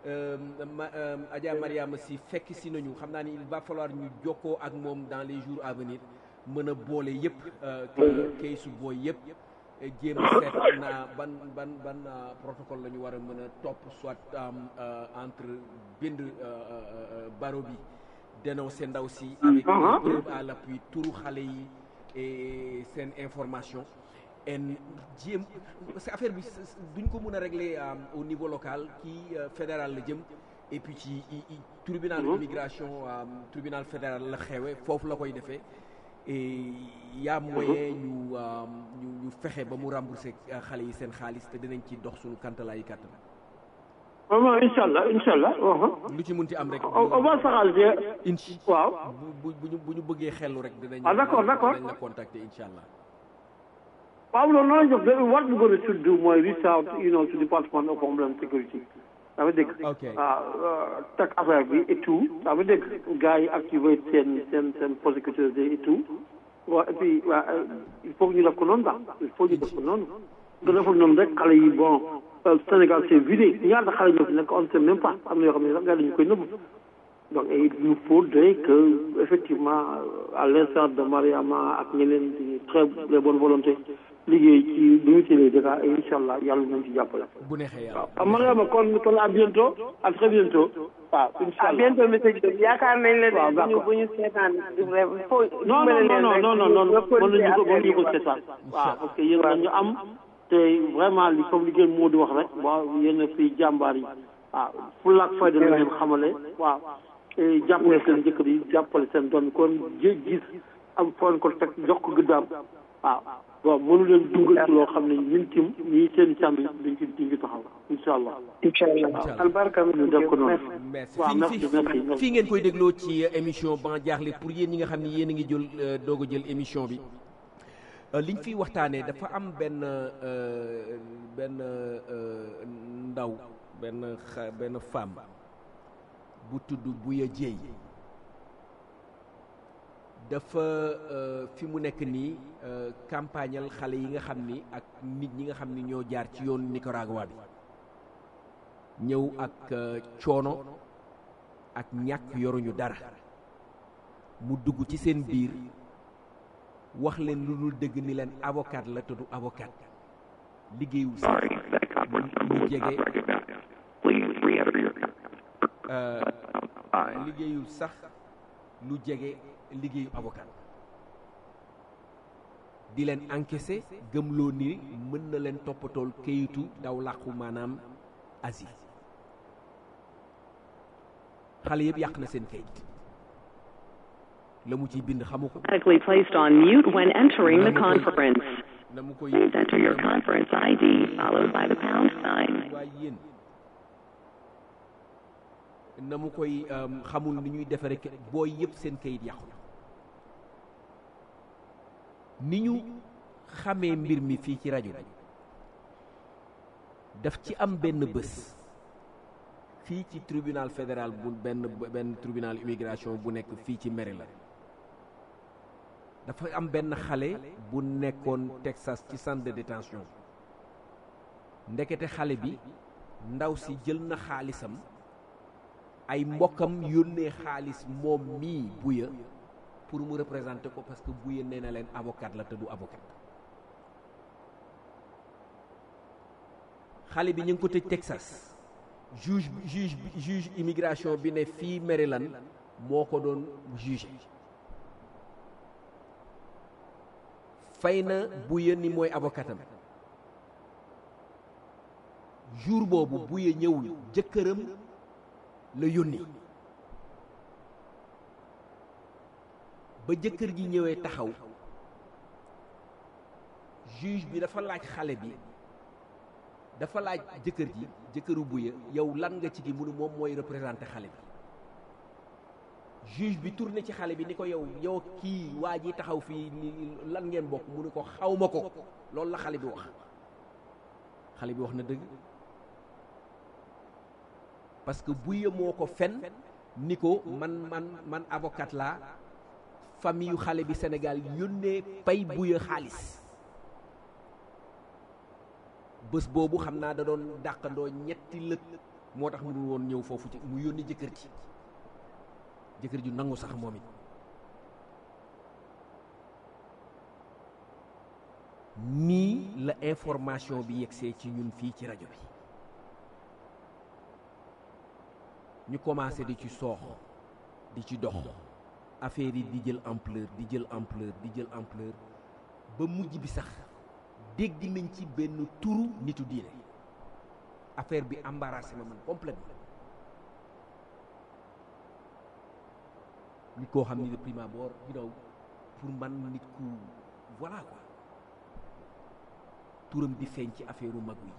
ma Adja Mariama si fekk si nañu xam naa ni il va falloir ñu jokkoo ak moom dans les jours à venir mën a boole yëpp kay su booy yëpp jéem a seet na ban ban ban protocole la ñu war a mën a topp soit entre bind baro bi dénoncer ndaw si avec preuve à l'appui turu xale yi et seen information en jéem parce que affaire bi duñ ko mën a régler au niveau local kii fédéral la jëm et puis ci tribunal d'immigration tribunal fédéral la xewe foofu la koy defee et yaa moyen ñu ñu ñu fexe ba mu rembourser xale yi seen xaalis te dinañ ci dox suñu kantalaayi kàttan vraiment incha allah incha allah lu ci munti am rek on va s'arranger incha waaw bu bu bu ñu bëggee xellu rek dinañ ah d'accord d'accord dinañ la contacter incha allah waaw loolu noonu jox de what we gonna should do mooy reach out you know to Department of Homeland Security ça veut dégg waaw teg affaire bi et tout ça veut dégg gars yi activer seen seen seen prosécuteur et tout waaw et puis waa il faut que ñu def ko noonu daal il faut ñu def ko noonu nga deful noonu rek xale yi bon Sénégal c'est vidé ñaata xale ñoo fi nekk on sait même pas am na yoo xam ne sax gars dañu koy nëbb donc il nous faudrait que effectivement à l'instar de Mariama ak ñeneen di très les bonnes volontés liggéey ci limiter les dégâts et incha allah yàlla nañ ci jàppale. bu neexee yàlla waaw Mariama kon kon à bientôt à très bientôt. waaw incha à allah bientôt monsieur Diop yaakaar nañ la waaw ne bu ñu d'accord. bu ñu seetaan foo non non non non non non non mën nañu ko mën nañu ko seetaan seetaan waaw parce que yéen ñu am te vraiment li comme li ngeen moo di wax rek waaw yéen a fi jàmbaar yi waaw fulla ak fayda la leen xamale waaw te jàppale seen jëkkër yi jàppale seen doom yi kon jé gis am foon ko teg jox ko gëddaam waaw bon mënu leen dugal ci loo xam ne ñun tim ñii seen càmm yi dañ ci dañ ci taxaw incha allah incha allah albarka ñu def ko noonu merci waaw fi merci fi merci merci. fii ngeen koy dégloo ci émission ban jaaxle pour yéen ñi nga xam ni yéen a ngi jël euh, doog a jël émission bi Euh, liñ fiy waxtaanee dafa am benn euh, benn euh, ndaw benn xa benn femme bu tudd Buya Dieye dafa euh, fi mu nekk nii euh, campagnal xale yi nga xam ni ak nit ñi nga xam ni ñoo jaar ci yoonu Nicaragua bi ñëw ak euh, coono ak ñàkk yoruñu dara mu dugg ci seen biir wax leen lu dul dëgg ni leen avocat la te du avocat liggéeyul sax lu jege liggéeyul sax lu jege liggéeyu avocat di leen encaissé gëmloo ni mën na leen toppatool kayitu daw làqu maanaam asile xale yëpp yàq na seen kayit la mu ciy bind xamu ko automatically placed on mute when entering the conference. na mu koy Please enter your conference ID followed by the pound sign. waaye yéen na mu koy xamul ni ñuy defare booy yëpp seen kayit yàqu na ni ñu xamee mbir mi fii ci rajo bi daf ci am benn bés fii ci tribunal fédéral bu benn benn tribunal immigration bu nekk fii ci Maryland dafa am benn xale bu nekkoon Texas ci centre de détention ndekete xale bi ndaw si jël na xaalisam ay mbokkam yónnee xaalis moom mii buya pour mu représenter ko parce que buya nee na leen avocat la te du avocat xale bi ñu ngi ko tëj Texas juge juge juge immigration bi ne fii Maryland moo ko doon juge fay na buya ni mooy avocatam jour boobu buya ñëwul jëkkëram la yónni ba jëkkër ji ñëwee taxaw juge bi dafa laaj xale bi dafa laaj jëkkër ji jëkkëru buya yow lan nga ci gi munu moom mooy représenté xale bi juge bi tourné ci xale bi ni ko yow yow kii waa ji taxaw fii ni lan ngeen bokk mu ni ko xawma ko loolu la xale bi wax xale bi wax na dëgg parce que buya moo ko fen ni ko man man man avocat laa famille yu xale bi Sénégal yónnee pay buya xaalis bés boobu xam naa da doon dàqandoo ñetti lëg moo tax mu dul woon ñëw foofu ci mu yónni jëkkër ji jëkkër ju nangu sax moom it nii la information bi yegsee ci ñun fii ci rajo bi ñu commencé di ci soox di ci dox affaire yi di jël ampleur di jël ampleur di jël ampleur ba mujj bi sax dégg nañ ci benn turu nitu diine affaire bi embarrassé ma man complètement nit koo xam ni de prime abord you know pour man nit ku voilà quoi turam di feeñ ci affaire u mag wi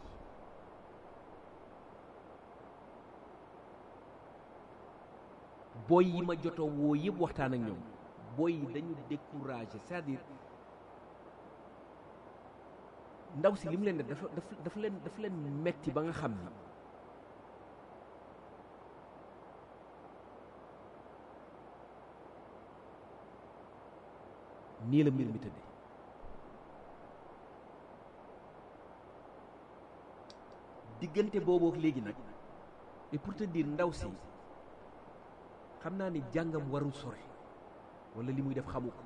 booy yi ma joto woo yëpp waxtaan ak ñoom booy yi dañu découragé c'est-à-dire ndaw si li mu leen def dafa dafa dafa leen dafa leen metti ba nga xam ni nii la mbir mi tëddee diggante boobu ak léegi nag et pour te dire ndaw si xam naa ni jàngam warul sore walla li muy def xamu ko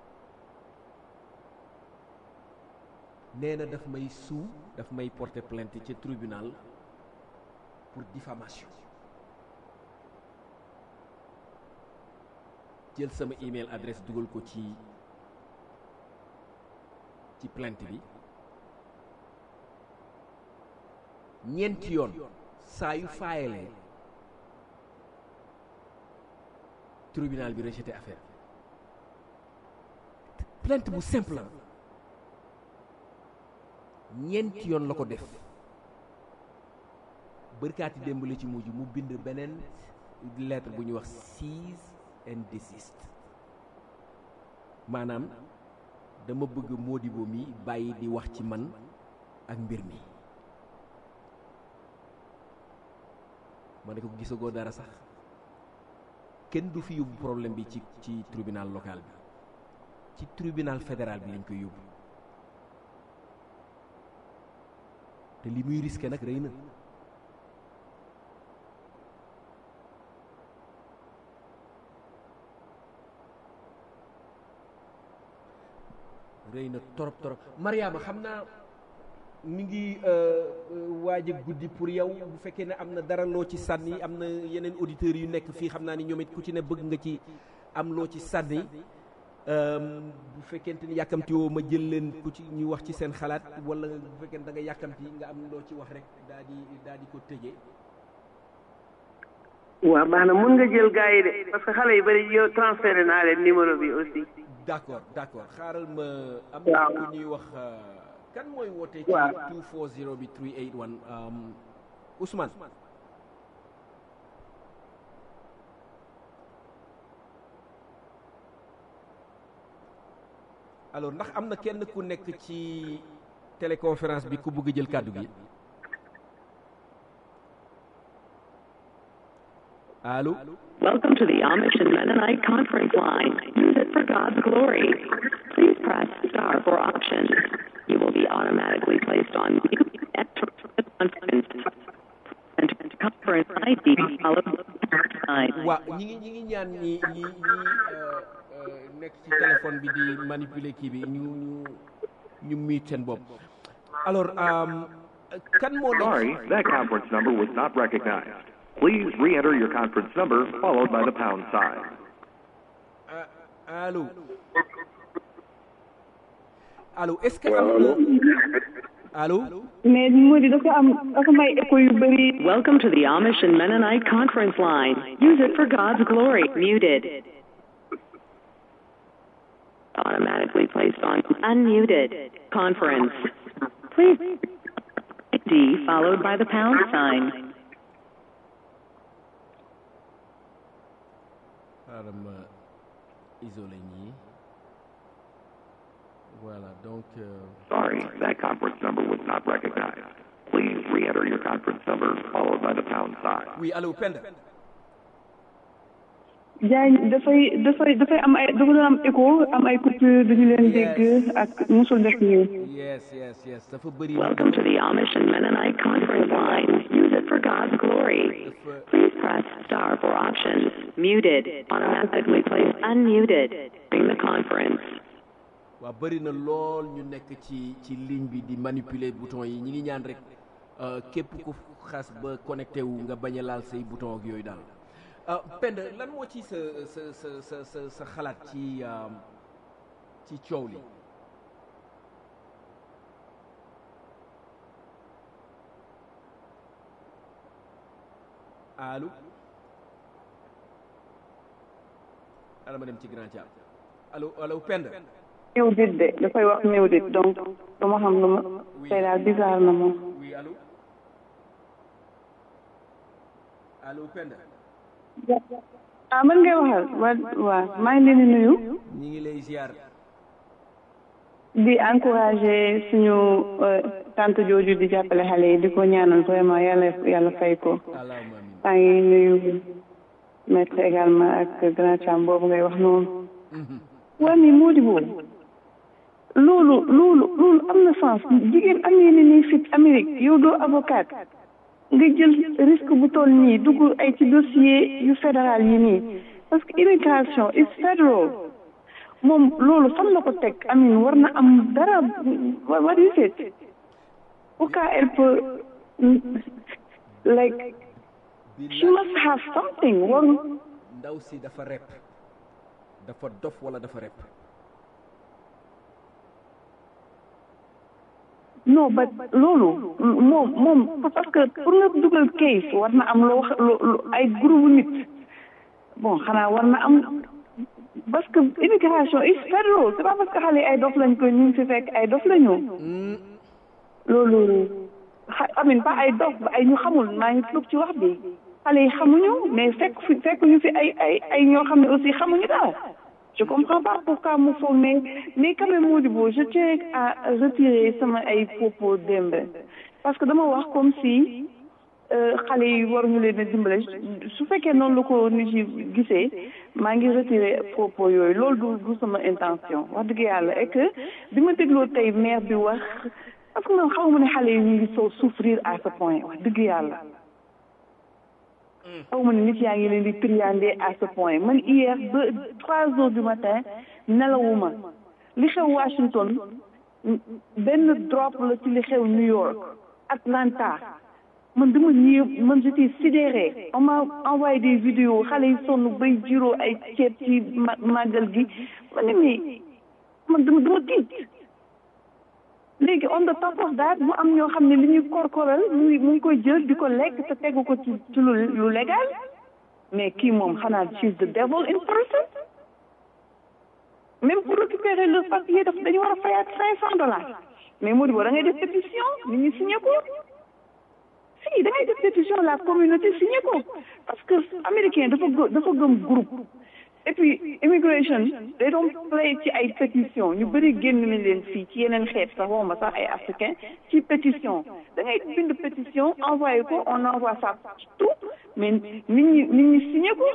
nee na daf may suu daf may porter plainte ci tribunal pour diffamation jël sama email adresse dugal ko ci ci plainte bi ñeenti yoon saa yu faayalee tribunal bi rejeté affaire plainte bu simple la ñeenti yoon la ko def bërkaati démb la ci mujj mu bind beneen lettre bu ñuy wax cease and desist maanaam dama bëgg Modibo mi bàyyi di wax ci man ak mbir mi ma ne ko gisagoo dara sax kenn du fi yóbbu problème bi ci ci tribunal local bi ci tribunal fédéral bi lañ koy yóbbu te li muy risqué nag rëy na rëy na torop torop Mariama xam naa mi ngi waaj a guddi pour yow bu fekkee ne am na dara loo ci sànni am na yeneen auditeurs yu nekk fii xam naa ni ñoom it ku ci ne bëgg nga ci am loo ci sànni bu fekkente ni yàkkamti woo ma jël leen ku ci ñu wax ci seen xalaat wala bu fekkee da nga yàkkamti nga am loo ci wax rek daa di daa di ko tëjee. waaw baax na mun nga jël gars yi de parce que xale yu bëri yow transféré naa leen numéro bi aussi. d' accord d' accord xaaral ma. am waaw na ku ñuy wax kan mooy wootee. ci waaw 240 bi 381 Ousmane. alors ndax am na kenn ku nekk ci téléconférence bi ku bëgg jël kàddu gi allo. Welcome to the Amish and Mennonite conference line. Use it for God's glory. Please press star for options. You will be automatically placed on mute after the conference. And conference ID followed by nine. waa ñi ngi ñi ngi ñaan ñi ñi ñi nekk ci téléphone bi di manipuler kii bi ñu ñu ñu miit seen bopp alors kan moo nekk Sorry, that conference number was not recognized. Please re-enter your conference number followed by the pound sign. allo allo est-ce que am na allo mais Mody dafa am dafa may écho yu bëri. Welcome to the Amish and Mennonite conference line. Use it for God's glory. Muted. Automatically placed on unmuted. Conference. Please. D followed by the pound sign. xaaral ma isolé ñii voilà donc euh, Sorry, that conference number was not recognized. Please re-enter your conference number followed by the pound sign. oui allo Penda Diagne dafay dafay dafay am ay dafa doon am écho am ay coupure duñu leen dégg ak musul def nii. yes yes yes dafa bëri Welcome to the Amish and Mennonite conference line. Use it for God's glory. Please press star for options. Muted. Automatically placed unmuted. During the conference. waa bëri na lool ñu nekk ci ci ligne bi di manipuler bouton yi ñi ngi ñaan rek euh, képp ku xas ba connecté wu nga bañ a laal say bouton ak yooyu daal ah Penda lan moo ci sa sa sa sa sa sa xalaat ci euh, ci coow li allo ala ma dem ci grand thiam allo allo Penda néew dit de dafay wax néew dit donc dama xam lu ma tey daal bizarre na moom. oui allo allo Penda ah man ngay waxal wa waaw maa ngi leen di nuyu. ñi ngi lay ziar di encourager suñu euh, tante jooju di jàppale xale yi di ko ñaanal vraiment yàlla yàlla fay ko. allahumma amin maa ngi nuyu maître également ak grand cham boobu ngay wax noonu. waa mais moo di boobu loolu loolu loolu am na sens jigéen amee na ni fit Amérique yow doo avocate nga jël risque bu toll nii dugg ay ci dossier yu fédéral yi nii parce que immigration is federal moom loolu fan la ko teg amin war na am dara what what is it pourquoi elle peut like she must have something warul ndaw si dafa rep dafa dof wala dafa rep non ba loolu moom moom parce que pour nga dugal case war na am loo loo ay groupe nit bon xanaa war na am parce que immigration is federal c'est pas parce que xale yi ay dof lañ ko ñu ngi fi fekk ay dof lañu loolu xa amin pas ay dof ba ay ñu xamul maa ngi tuub ci wax bi xale yi xamuñu mais fekk fi fekk ñu fi ay ay ay ñoo xam ne aussi xamuñu dara je comprends pas pourquoi mu foog mais mais quand même Modibo je tiens à retirer sama ay propos démb parce que dama wax comme si xale yi waruñu leen a dimbale su fekkee noonu la ko nit yi gisee maa ngi retirer propos yooyu loolu du du sama intention wax dëgg yàlla et que bi ma dégloo tey maire bi wax parce que man xaw ma ne xale yi ñu ngi soo souffrir à ce point wax dëgg yàlla xaw ma ne nit yaa ngi leen di triander à ce point man hier ba trois heures du matin nelawuma li xew Washington benn drop la ci li xew New York Atlanta man dama ñëw man j'étais sidéré on m'a envoyé des vidéos xale yi sonn bay jiroo ay ceeb ci màggal gi ma ne mais man dama dama tiit léegi on the top of that mu am ñoo xam ne li ñuy korkoral mu ngi mu ngi koy jël di ko lekk te tegu ko ci ci lu lu légal mais kii moom xanaa she's the devil in person même pour récupérer le papier daf dañu war a fayaat cinq cent dollars mais moo di boo da ngay def pétition nit ñi signé ko si da ngay def pétition la communauté signé ko parce que américain dafa gë dafa gëm groupe et puis immigration they don't play ci ay pétition ñu bëri génn nañ leen fii ci yeneen xeet sax waxuma sax ay africain ci pétition da ngay bind pétition envoyé ko on envoie ça tout mais nit ñi nit ñi signé ko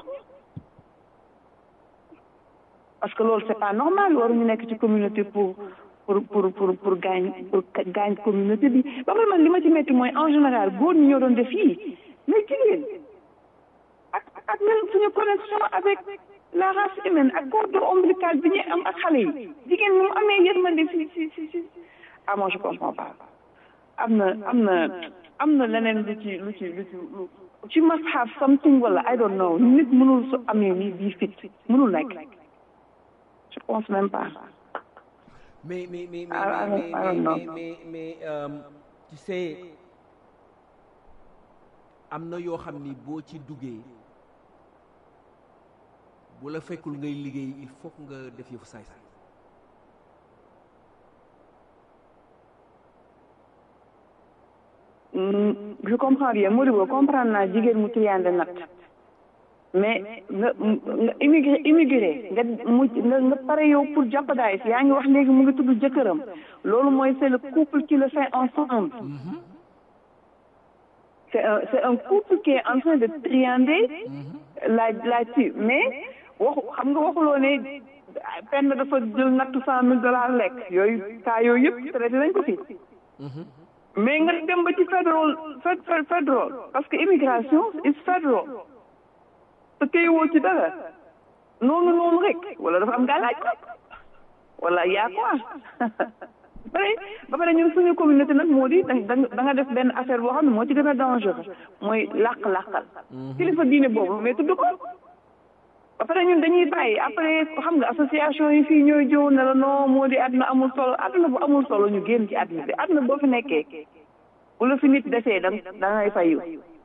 parce que loolu c'est pas normal waruñu nekk ci communauté pour pour pour pour pour gaañ pour gaañ communauté bi ba pare man li ma ci métti mooy en général góor ñi ñoo doon def fii mais jigéen ak ak même suñu connexion avec la race humaine ak cordon ombilical bi ñu am ak xale yi jigéen mu amee yërmande si si si si ah moi je comprends pas am na am na am na leneen lu ci lu ci lu ci lu ci must have something wala I don't know nit mënul su amee nii bii fit mënul nekk je pense même pas mais mais mais I don't- mais I don't mais know. mais mais mais euh, tu sais am na yoo xam ni boo ci duggee bu la fekkul ngay liggéey il faut que nga def yëfu saay-saay Mm, je comprends bien Modibo comprendre naa jigéen mu triande nat mais nga nga immigré immigré nga mu nga nga pare yow pour jeopardize yaa ngi wax léegi mu ngi tudd jëkkëram loolu mooy c'est le couple qui le fait ensemble c'est un c'est un couple qui est en train de triander la la ci mais waxu xam nga waxuloo ne penn dafa jël nattu cent mille dollars lekk yooyu cas yooyu yëpp traité nañ ko fi mais nga dem ba ci federal fed- fed- federal parce que immigration is federal te kay woo ci dara noonu noonu rek wala dafa am gàllaaj ko wala yaa quoi ba pare ba pare ñun suñu communauté nag moo di da da nga def benn affaire boo xam ne moo ci gën a dangereux mooy làq-làqal kilifa diine boobu mais tudd ko ba pare ñun dañuy bàyyi après xam nga association yi fii ñooy jëw ne la non moo di àdduna amul solo àdduna bu amul solo ñu génn ci àdduna bi àdduna boo fi nekkee bu la fi nit desee da da ngay fayu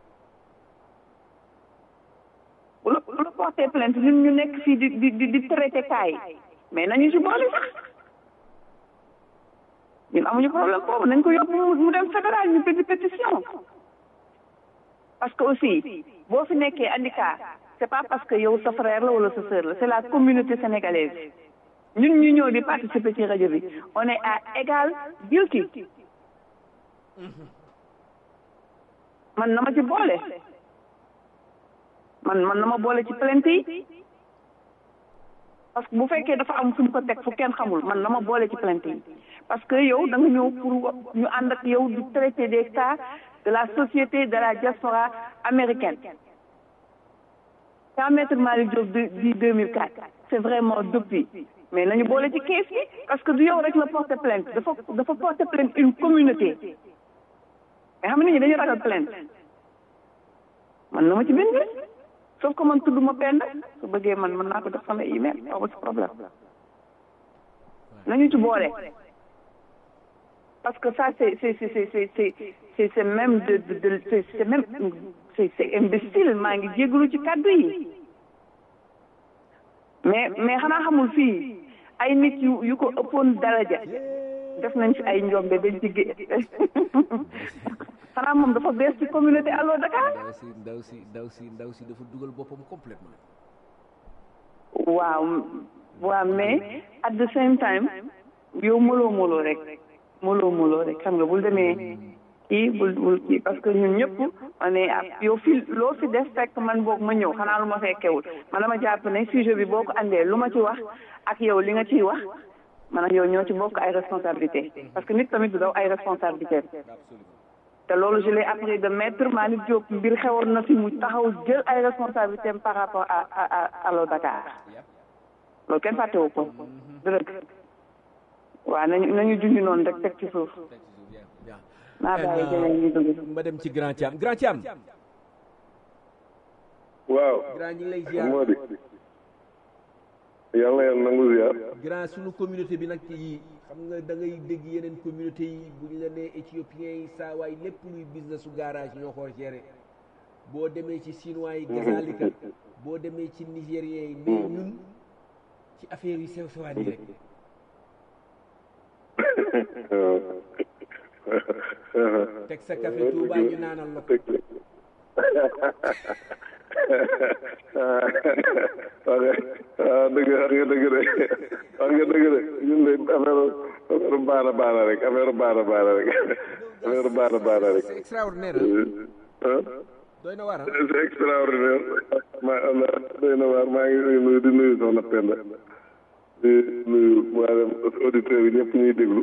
bu la bu la porté plainte ñun ñu nekk fii di di di di traité kaay mais nañu ci boole sax ñun amuñu problème boobu nañ ko yóbbu mu mu dem fédéral ñu bind pétition parce que aussi boo fi nekkee handicap c'est pas parce que yow sa frère la wala sa sœur la c'est la communauté sénégalaise ñun ñu ñëw di participer ci rajo bi on est à égal guilty man na ma ci boole man man na ma boole ci plainte yi parce que bu fekkee dafa am fu mu ko teg fu kenn xamul man na ma boole ci plainte yi parce que yow da nga ñëw pour ñu ànd ak yow di traiter des cas de la société de la diaspora américaine quand maître Malick Diop di di 2004 c'est vraiment depuis mais nañu boole ci kees gi parce que du yow rek la porter plainte dafa dafa porter plainte une communauté mais xam nga nit ñi dañu ragal plainte man na ma ci bind sauf que man tudd ma pend su bëggee man mën naa ko def sama email aw ci problème nañu ci boole parce que ça c'est c'est c'est c'est c'est c'est c'est c'est même de de de c'est c'est même c'est c'est imbécile maa ngi jégalu ci kàddu yi mais mais xanaa xamul fii ay nit yu yu ko ëppoon daraja def nañ fi ay njombe bañ ci gé xanaa moom dafa bees ci communauté Allo Dakar ndaw si ndaw si ndaw si ndaw si dafa dugal boppam complètement waaw waaw mais at the same time yow moloo moloo rek moloo moloo rek xam nga bul demee kii bul bul kii parce que ñun ñëpp on est à yow fi loo fi def fekk man boog ma ñëw xanaa lu ma fekkewul man dama jàpp ne sujet bi boo ko andee lu ma ci wax ak yow li nga ciy wax man ak yow ñoo ci bokk ay responsabilité parce que nit tamit du daw ay responsabilité te loolu je l'ai appris de maître Malick Diop mbir xewoon na fi mu taxaw jël ay responsabilités par rapport à à à Allo Dakar loolu kenn fàttewu ko dëgg waaw nañu nañu junj noonu rek teg ci suuf naa bàyyi jeneen ñu dugg ma dem ci grand Thiam grand Thiam waaw grand ñi ngi lay ziar moo di yàlla yàlla nangu ziar grand suñu communauté bi nag yi xam nga da ngay dégg yeneen communauté yi bu ñu la nee éthiopiens yi saa waay lépp luy business su garage ñoo ko géré boo demee ci chinois yi gazalika boo demee ci nigériens yi mais ñun ci affaire yi sew sewaan yi rek teg sa café Touba ñu naanal la ko waaw dëgg wax nga dëgg de wax nga dëgg de ñun de affaire affaire baana baana rek affaire baana baana rek affaire baana baana rek c'est extraordinaire doy na waar c'est extraordinaire maa Allah doy na waar maa ngi nuyu di nuyu soxna Penda di nuyu maanaam auditeurs yi ñëpp ñuy déglu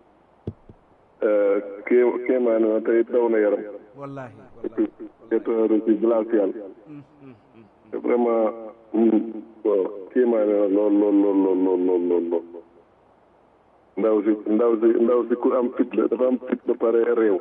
kii kéemaane na tey daw na yaram wallahi wallahi ci glacial vraiment bon kéemaane na lool lool lool lool lool lool lool lool ndaw si ndaw si ndaw si ku am fit la dafa am fit ba pare réew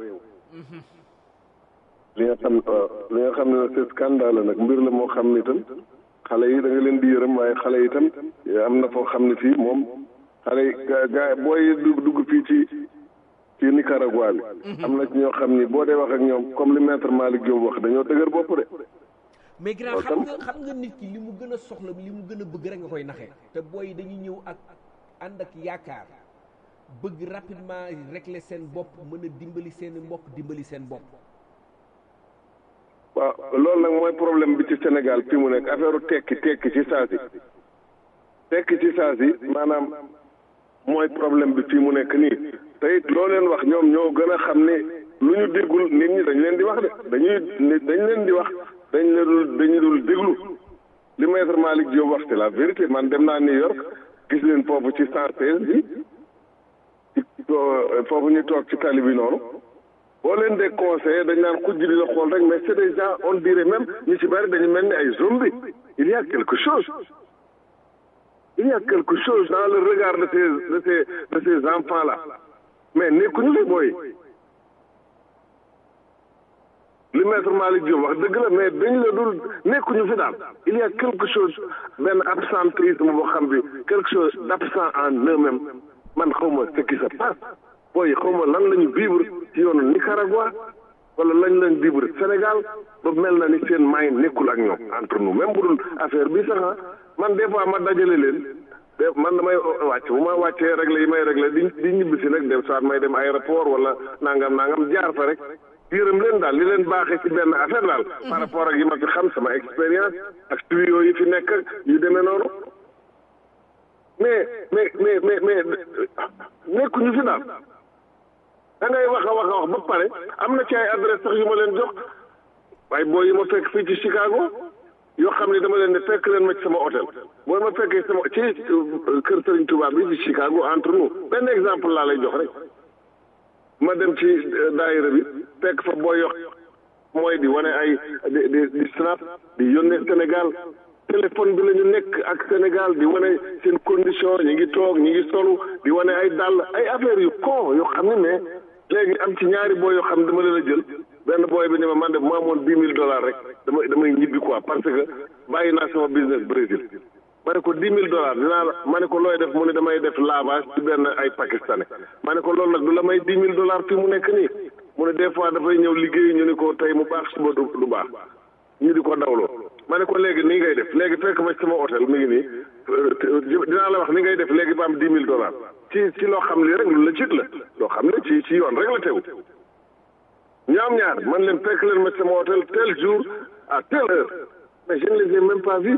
li nga xam waaw li nga xam ne nag c'est scandale nag mbir la moo xam ni itam xale yi da nga leen di yërëm waaye xale yi itam am na foo xam ne fii moom xale yi gaa gaa booy dugg dugg fii ci ci Nicaragua bi am na ci ñoo xam ni boo dee wax ak ñoom comme li maître Malick Diop wax dañoo dëgër bopp de mais grand xam nga xam nga nit ki li mu gën a soxla li mu gën a bëgg rek nga koy naxee te booy yi dañuy ñëw ak ànd ak yaakaar bëgg rapidement régler seen bopp mën a dimbali seen mbokk dimbali seen bopp waaw loolu nag mooy problème bi ci Sénégal fi mu nekk affaire tekki tekki ci saa si tekki ci saa si maanaam mooy problème bi fii mu nekk nii te it loo leen wax ñoom ñoo gën a xam ne lu ñu déggul nit ñi dañ leen di wax de dañuy dañ leen di wax dañ leen dul dañu dul déglu li maître Malick Diop wax c'est la vérité man dem naa New York gis leen foofu ci cent seize bi ci foofu ñu toog ci tali bi noonu boo leen dee conseillé dañ naan xujj di la xool rek mais c'est des gens on dirait même ñu ci bari dañu mel ni ay zombies il y a quelque chose il y a quelque chose dans le regard de ces de ces de ces enfants là mais nekkuñu fi booy li maître Malick Diop wax dëgg la mais dañ la dul nekkuñu fi daal il y a quelque chose benn absentéisme boo xam bi quelque chose d'absent en eux-mêmes man xawma ce qui se passe booy xawma lan la ñu vivre ci yoonu Nicaragua wala lañ lañ vivre Sénégal ba mel na ni seen may nekkul ak ñoom entre nous même bu dul affaire bi sax man des fois ma dajale leen de man damay wàcc bu ma wàccee réglé yi may réglé di di ñibbi si nag dem soit may dem aéroport wala nangam nangam jaar fa rek yërëm leen daal li leen baaxee ci benn affaire daal par rapport ak yi ma fi xam sama expérience ak tuyaux yi fi nekk yu demee noonu mais mais mais mais mais nekkuñu fi daal da ngay wax a wax a wax ba pare am na ci ay adresse sax yu ma leen jox waaye boo yi ma fekk fii ci Chicago yoo xam ne dama leen ne fekk leen ma ci sama hôtel boo ma fekkee sama ci kër Serigne Touba bi ci Chicago entre nous benn exemple laa lay jox rek ma dem ci daayira bi fekk fa boo yox mooy di wane ay di di di snap di yónnee Sénégal téléphone bi la ñu nekk ak Sénégal di wane seen condition ñi ngi toog ñi ngi solu di wane ay dàll ay affaire yu con yoo xam ne mais léegi am ci ñaari booy yoo xam ne dama leen a jël benn booy bi ne ma man de mu amoon dix mille dollars rek damay damay ñibbi quoi parce que bàyyi naa sama business Brésil ma ne ko dix mille dollars dinaa la ma ne ko looy def mu ne damay def lavage ci benn ay pakistanais ma ne ko loolu nag du la may dix mille dollars fi mu nekk nii mu ne des fois dafay ñëw liggéey ñu ne ko tey mu baax suba du du baax ñu di ko dawloo ma ne ko léegi nii ngay def léegi fekk ma ci sama hôtel mi ngi nii dinaa la wax ni ngay def léegi ba am dix mille dollars ci ci loo xam li rek lu la cit la loo xam ne ci ci yoon rek la tegu ñaam ñaar man leen fekk leen ma ci sama hôtel tel jour à telle heure mais je ne les ai même pas vus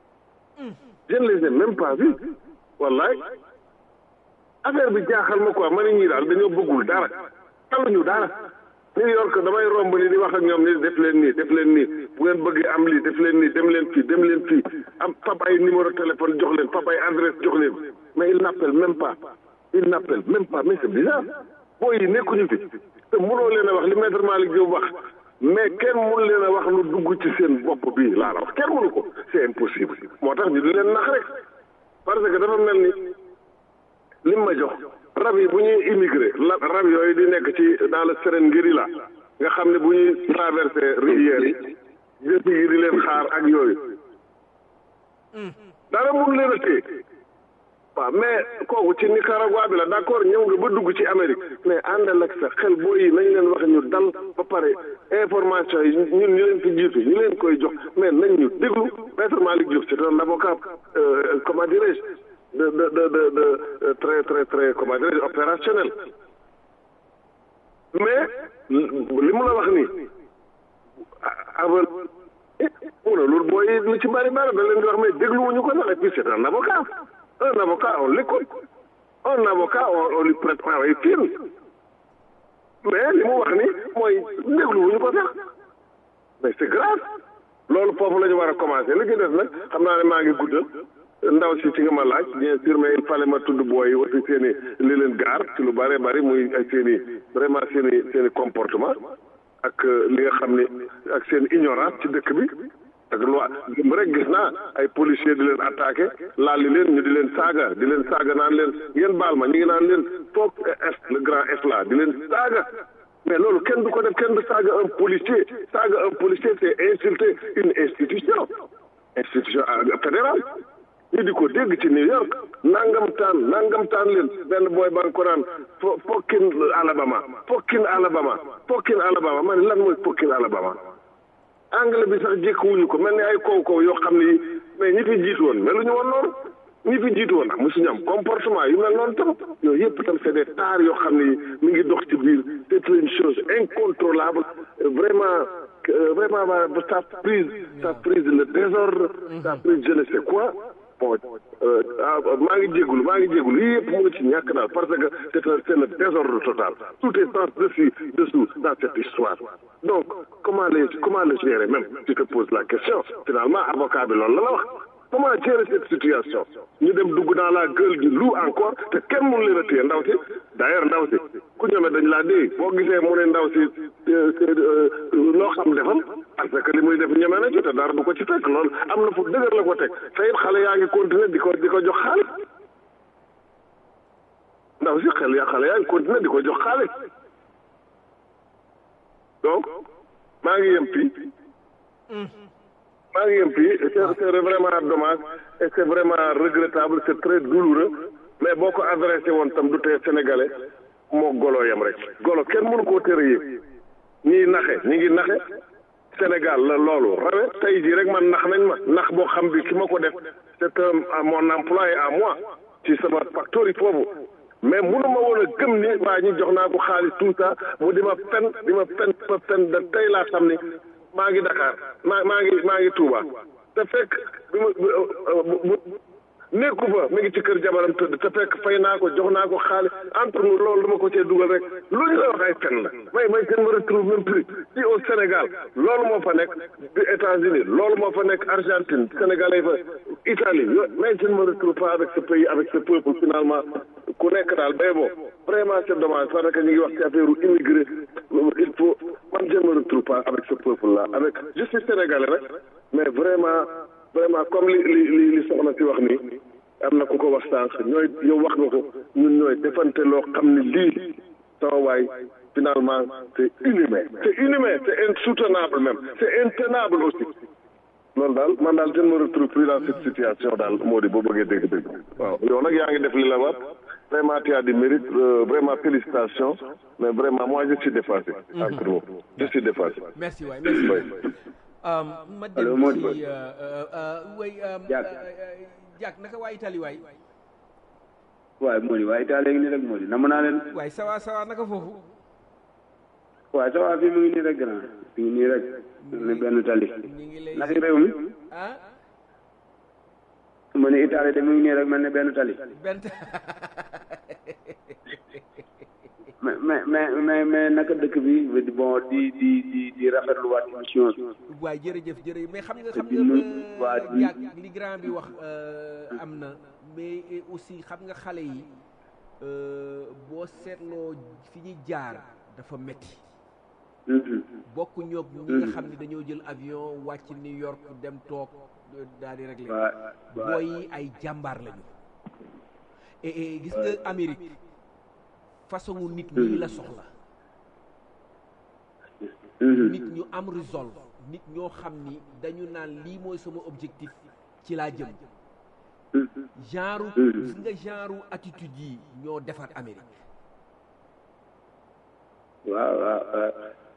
je ne les ai même pas vus wallaay affaire bi jaaxal ma quoi ma ne ñii daal dañoo bëggul dara taluñu dara New York damay romb ni di wax ak ñoom ni def leen nii def leen nii bu ngeen bëggee am lii def leen nii dem leen fii dem leen fii am fab ay numéro téléphone jox leen fab ay adresse jox leen mais il n'appelle même pas il n'appelle même pas mais c'est bizarre booy yi nekkuñu fi te mënoo leen a wax li maître Malick Diop wax mais kenn mënu leen a wax lu dugg ci seen bopp bii laa la wax kenn mënu ko c'est impossible moo tax ñu di leen nax rek parce que dafa mel ni lim ma jox rab yi bu ñuy immigré la rab yooyu di nekk ci dans le Serengeti la nga xam ne bu ñuy traversé rivière yi jëf yi di leen xaar ak yooyu dara mun leen a téye waaw mais kooku ci Nicaragua bi la d'accord ñëw nga ba dugg ci Amérique mais àndal ak sa xel boo yi nañ leen wax ñu dal ba pare information yi ñun ñu leen fi jiitu ñu leen koy jox mais nañ ñu déglu maître Malick Diop c'est un avocat euh, comment dirais-je de de de de de très très très comment dirais-je opérationnel mais li mu la wax nii aval mu ne loolu booy lu ci bari bari da leen di wax mais dégluwuñu ko sax et puis c'est un avocat un avocat on l'écoute un avocat on, on lui prête oreille fine mais li mu wax ni mooy dégluwuñu ko sax mais c'est grave loolu foofu la ñu war a commencer li ci des nag xam naa ne maa ngi guddal ndaw si ci nga ma laaj bien sûr mais il fallait ma tudd booy aussi seen i li leen gaar ci lu bëree bëri muy ay seen i vraiment seen i seen i comportement ak li nga xam ne ak seen ignorance ci dëkk bi ak loi dem rek gis naa ay policiers di leen attaqué laal li leen ñu di leen saaga di leen saaga naan leen ngeen baal ma ñu ngi naan leen foog F le grand F là di leen saaga mais loolu kenn du ko def kenn du saaga un policier saaga un policier c'est insulter une institution institution fédérale ñu di ko dégg ci New York nangam taan nangam taan leen benn booy ba nga ko naan fo Pockin Alabama Pockin Alabama Pockin Alabama ma ne lan mooy Pockin Alabama anglais bi sax jékkuwuñu ko mel ni ay kaw kaw yoo xam ni mais ñi fi jiitu woon melu ñu woon noonu ñi fi jiitu woon am mosuñu am comportement yu mel noonu tam yooyu yëpp tam c'est des tares yoo xam ni mi ngi dox ci biir c'est une chose incontrôlable vraiment vraiment ça prise ça prise le désordre ça prise je ne sais quoi bon maa ngi jégalu maa ngi jégalu yii yëpp mu ngi ci ñàkk daal parce que c'est un c'est le désordre total tout est sens dessus dessous dans cette histoire donc comment les comment le gérer même tu te poses la question finalement avocat bi loolu la la wax comment gérer cette situation ñu dem dugg dans la gueule du loup encore te kenn mënu leen a téye ndaw si d'ailleurs ndaw si ku ñëwee dañ laa dee boo gisee mu ne ndaw si loo xam defal parce que li muy def ñeme na ci te dara du ko ci fekk loolu am na fu dëgër la ko teg te it xale yaa ngi continuer di ko di ko jox xaalis ndaw si xel ya xale yaa ngi continuer di ko jox xaalis donc maa ngi yem fii maa ngi yem fii c'est c'est vraiment dommage et c'est vraiment regrettable c'est très douloureux mais boo ko adressé woon tam du tee sénégalais moo golo yem rek golo kenn mënu koo tere yëg ñiy naxe ñi ngi naxe Sénégal la loolu rawe tey jii rek man nax nañ ma nax boo xam bi ki ma ko def c'est un mon employé à moi ci sama factory foofu mais mënuma woon a gëm ni waa ñi jox naa ko xaalis tout ça mu di ma fen di ma fen ma fen da tey laa xam ni maa ngi Dakar maa maa ngi maa ngi Touba te fekk bi ma nekku fa mi ngi ci kër jabaram tëdd te fekk fay naa ko jox naa ko xaalis entre nous loolu dama ko cee dugal rek lu ñu la wax ay fen la may may kenn ma retrouve même plus fii au Sénégal loolu moo fa nekk di États-Unis loolu moo fa nekk Argentine Sénégalais fa Italie yo mais je ne me retrouve pas avec ce pays avec ce peuple finalement ku nekk daal bay boo vraiment c'est dommage parce que ñu ngi wax ci affaire immigré il faut man je ne me retrouve pas avec ce peuple là avec je suis sénégalais rek mais vraiment vraiment comme li li li li soxna si wax nii am na ku ko wax sànq ñooy yow wax nga ko ñun ñooy defante loo xam ne lii sama waay finalement c'est inhumain c'est inhumain c'est insoutenable même c'est intenable aussi loolu daal man daal je ne me retrouve plus dans cette situation daal moo di boo bëggee dégg-dégg waaw yow nag yaa ngi def li la war vraiment tu as du mérite euh, vraiment félicitations mais vraiment moi je suis dépassé entre nous je suis dépassé merci waay merci ma dem ci way Diak naka waa Italie waay waay moo di waa Italie ngi nii rek moo di nam naa leen waay sawa sawa naka foofu waaw sawa fii mu ngi nii rek grand mu ngi nii rek ne benn tali naka réew mi ah ma ne Italie de mu ngi nii rek mel ne benn tali benn mais mais mais mais mais naka dëkk bi bon di di di di rafetluwaat émission bi. waay jërëjëf jërëjëf mais xam nga xam di nu waa nga di jàkk li grand bi wax am na mais aussi xam nga xale yi boo seetloo fi ñu jaar dafa metti bokk ñoog ñi nga xam ne dañoo jël avion wàcc New York dem toog daal di régler waa waa booy yi ay jàmbaar lañu et et gis nga Amérique façon nit ñii la soxla nit ñu am résolve nit ñoo xam ni dañu naan lii mooy sama objectif ci laa jëm genre gis nga genre attitude yi ñoo defar Amérique waaw waaw waaw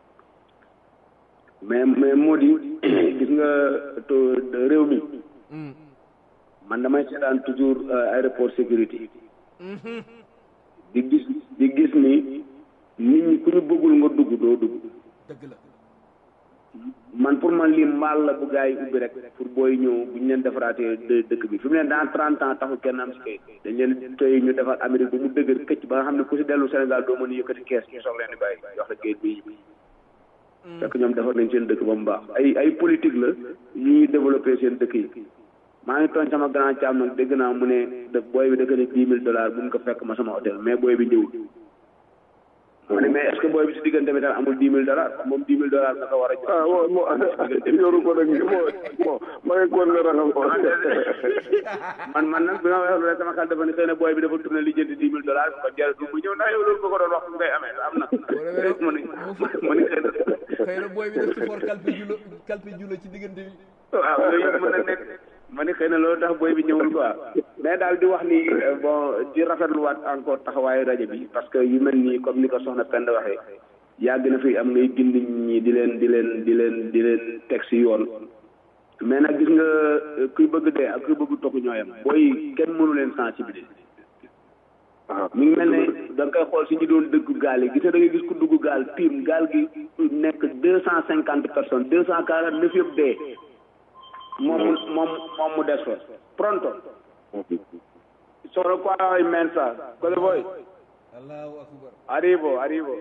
mais mais moo di gis nga to réew mi man damay seetaan toujours aéroport sécurité di gis di gis ni nit ñi ku ñu bëggul nga dugg doo dugg dëgg la man pour man lii mbaal la bu gars yi ubbi rek pour booy ñëw bu ñu leen defaraatee dë- dëkk bi fi mu ne dans trente ans taxul kenn am si kayit dañ leen tey ñu defar Amérique ba mu dëgër këcc ba nga xam ne ku si dellu Sénégal doo mën a yëkkati kees ñu soog leen di bàyyi jox la kayit bi fekk ñoom defar nañ seen dëkk ba mu baax ay ay politique la yu ñuy développé seen dëkk yi maa ngi tooñ sama grand caam nag dégg naa mu ne da booy bi da ko ne dix mille dollars bu mu ko fekk ma sama hôtel mais booy bi ñëwul ma ne mais est ce que booy bi si diggante bi tam amul dix mille dollars moom dix mille dollars nga ko war a jox ah bon bon yoru ko nag bon bon ma ngi koon nga raxal ko man man nag bi ma waxee loolu rek sama xel dafa ne xëy na booy bi dafa tourné li jënd dix mille dollars bu ko jaratul mu ñëw ndax yow loolu nga ko doon wax ngay amee am na ma ne ma ne xëy na xëy na booy bi def ci for kalpe julo kalpe julo ci diggante bi waaw loolu yëpp mën na nekk ma ne xëy na loolu tax booy bi ñëwul quoi mais daal di wax ni bon di rafetluwaat encore taxawaayu rajo bi parce que yu mel nii comme ni ko soxna Penda waxee yàgg na fi am ngay gindi nit ñi di leen di leen di leen di leen teg si yoon mais nag gis nga kuy bëgg dee ak kuy bëgg tokk ñooyam booy kenn mënu leen sensibiliser mi ngi mel ne da nga koy xool si ñu doon dëgg gaal yi gis nga da ngay gis ku dugg gaal tiim gaal gi nekk deux cent cinquante personnes deux cent quarante neuf yëpp dee moom moom moom mu des fa pronto solo qua immensa cosa vuoi allahu akbar arrivo arrivo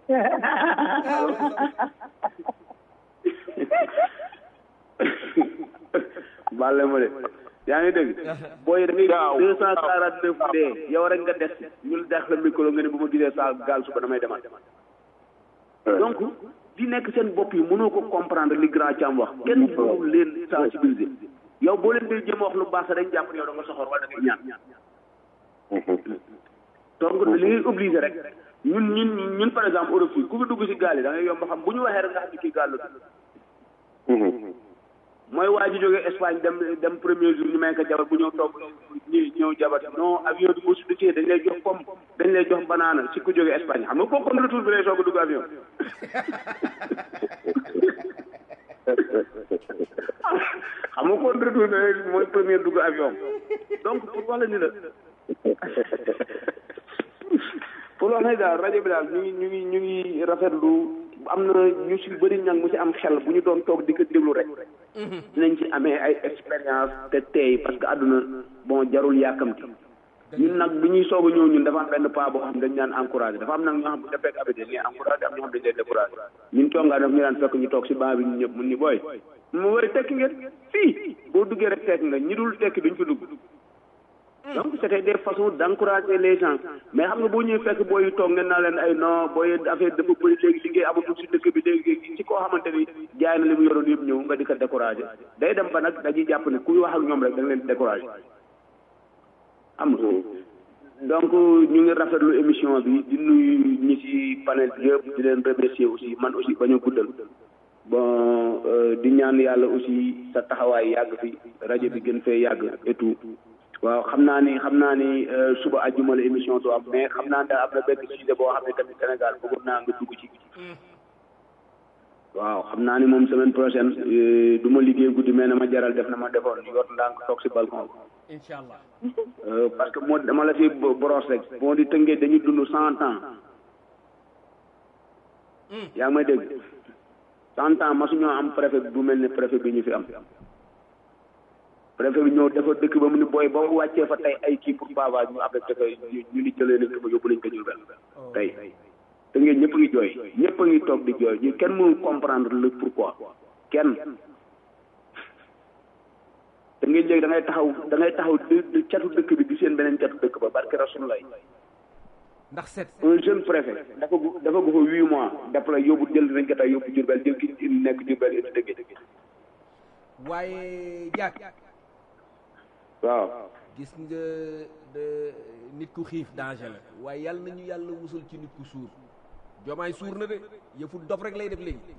balle ma de yaa ngi dégg booy da ngay deux cent quarante neuf dee yow rek nga des ñu dex la micro nga ne bu ma gisee sa gaal suba damay demal donc di nekk seen bopp yi mënoo ko comprendre li grand Thiam wax kenn mënul leen sensibiliser yow boo leen dee jëm wax lu baax dañ jàpp ne yow da nga soxor wala da ngay ñaan donc li ngay obligé rek ñun ñun ñun par exemple Europe fii ku fi dugg si gaal yi da ngay yomb xam bu ñu waxee rek nga xam ne kii gaal la mooy waa ji jógee Espagne dem dem premier jour ñu may ko jabar bu ñëw toog ñu ñëw jabar non avion bi bu su duggee dañ lay jox pomme dañ lay jox banana si ku jógee Espagne xam nga kooku kon retour bi lay soog a dugg avion xam nga kon retour bi mooy premier dugg avion donc pour wax la ni la pour wax ne daal rajo bi daal ñu ngi ñu ngi ñu ngi rafetlu am na ñu si bëri ñang mu si am xel bu ñu doon toog di ko déglu rek dinañ ci amee ay expérience te tey parce que àdduna bon jarul yàkkamti ñun nag bi ñuy soog a ñëw ñun dafa am benn pas boo xam dañ daan encouragé dafa am nag ñoo xam bu defee abité dañ leen encouragé am ñoo xam dañ leen découragé ñun congaa daf ñu daan fekk ñu toog si baa bi ñu ñëpp mun ni booy mu wari tekki ngeen fii boo duggee rek tekki nga ñi dul tekki duñ fi dugg donc c'était des façons d'encourager les gens mais xam nga boo ñëwee fekk booy toog ngeen naa leen ay non booy affaire dafa bëri léegi liggéey amatul si dëkk bi léegi ci koo xamante ni jaay na li mu yoroon yëpp ñëw nga di ko décourager day dem ba nag dañuy jàpp ne kuy wax ak ñoom rek da nga leen di décourager am nga donc ñu ngi rafetlu émission bi di nuyu ñi ci panel bi yëpp di leen remercier aussi man aussi bañ a guddal bon di ñaan yàlla aussi sa taxawaay yàgg fi rajo bi gën fee yàgg et tout waaw xam naa ni xam naa ni suba àjjuma la émission du am mais xam naa daal am na benn sujet boo xam ne tamit Sénégal bëggoon naa nga dugg ci waaw xam naa ni moom semaine prochaine du ma liggéey guddi mais na ma jaral def na ma defoon yor ndànk toog si balcon incha allah parce que moo dama la fi brosse rek moo di tëngee dañuy dund cent ans yaa ngi may dégg cent ans masuñoo am préfet bu mel ne préfet bi ñu fi am préfet bi ñëw dafa dëkk ba mu ni booy ba mu wàccee fa tey ay kii pour bavage ñu affecté ko ñu ni jëlee nañ ko ba yóbbu nañ ko Diourbel tey te ngeen ñëpp a ngi jooy ñëpp a ngi toog di jooy ñu kenn mënul comprendre le pourquoi kenn te ngeen léegi da ngay taxaw da ngay taxaw di catu dëkk bi di seen beneen catu dëkk ba barke rasulullah ndax set un jeune préfet dafa gu dafa gu fa huit mois def la yóbbu jël nañ ko tey yóbbu Diourbel jël ki nekk Diourbel indi dëgg waaye jàkk waaw gis nga de nit ku xiif danger la waaye yàlla nañu yàlla musul ci nit ku suur jomaay suur na de yëfu dof rek lay def léegi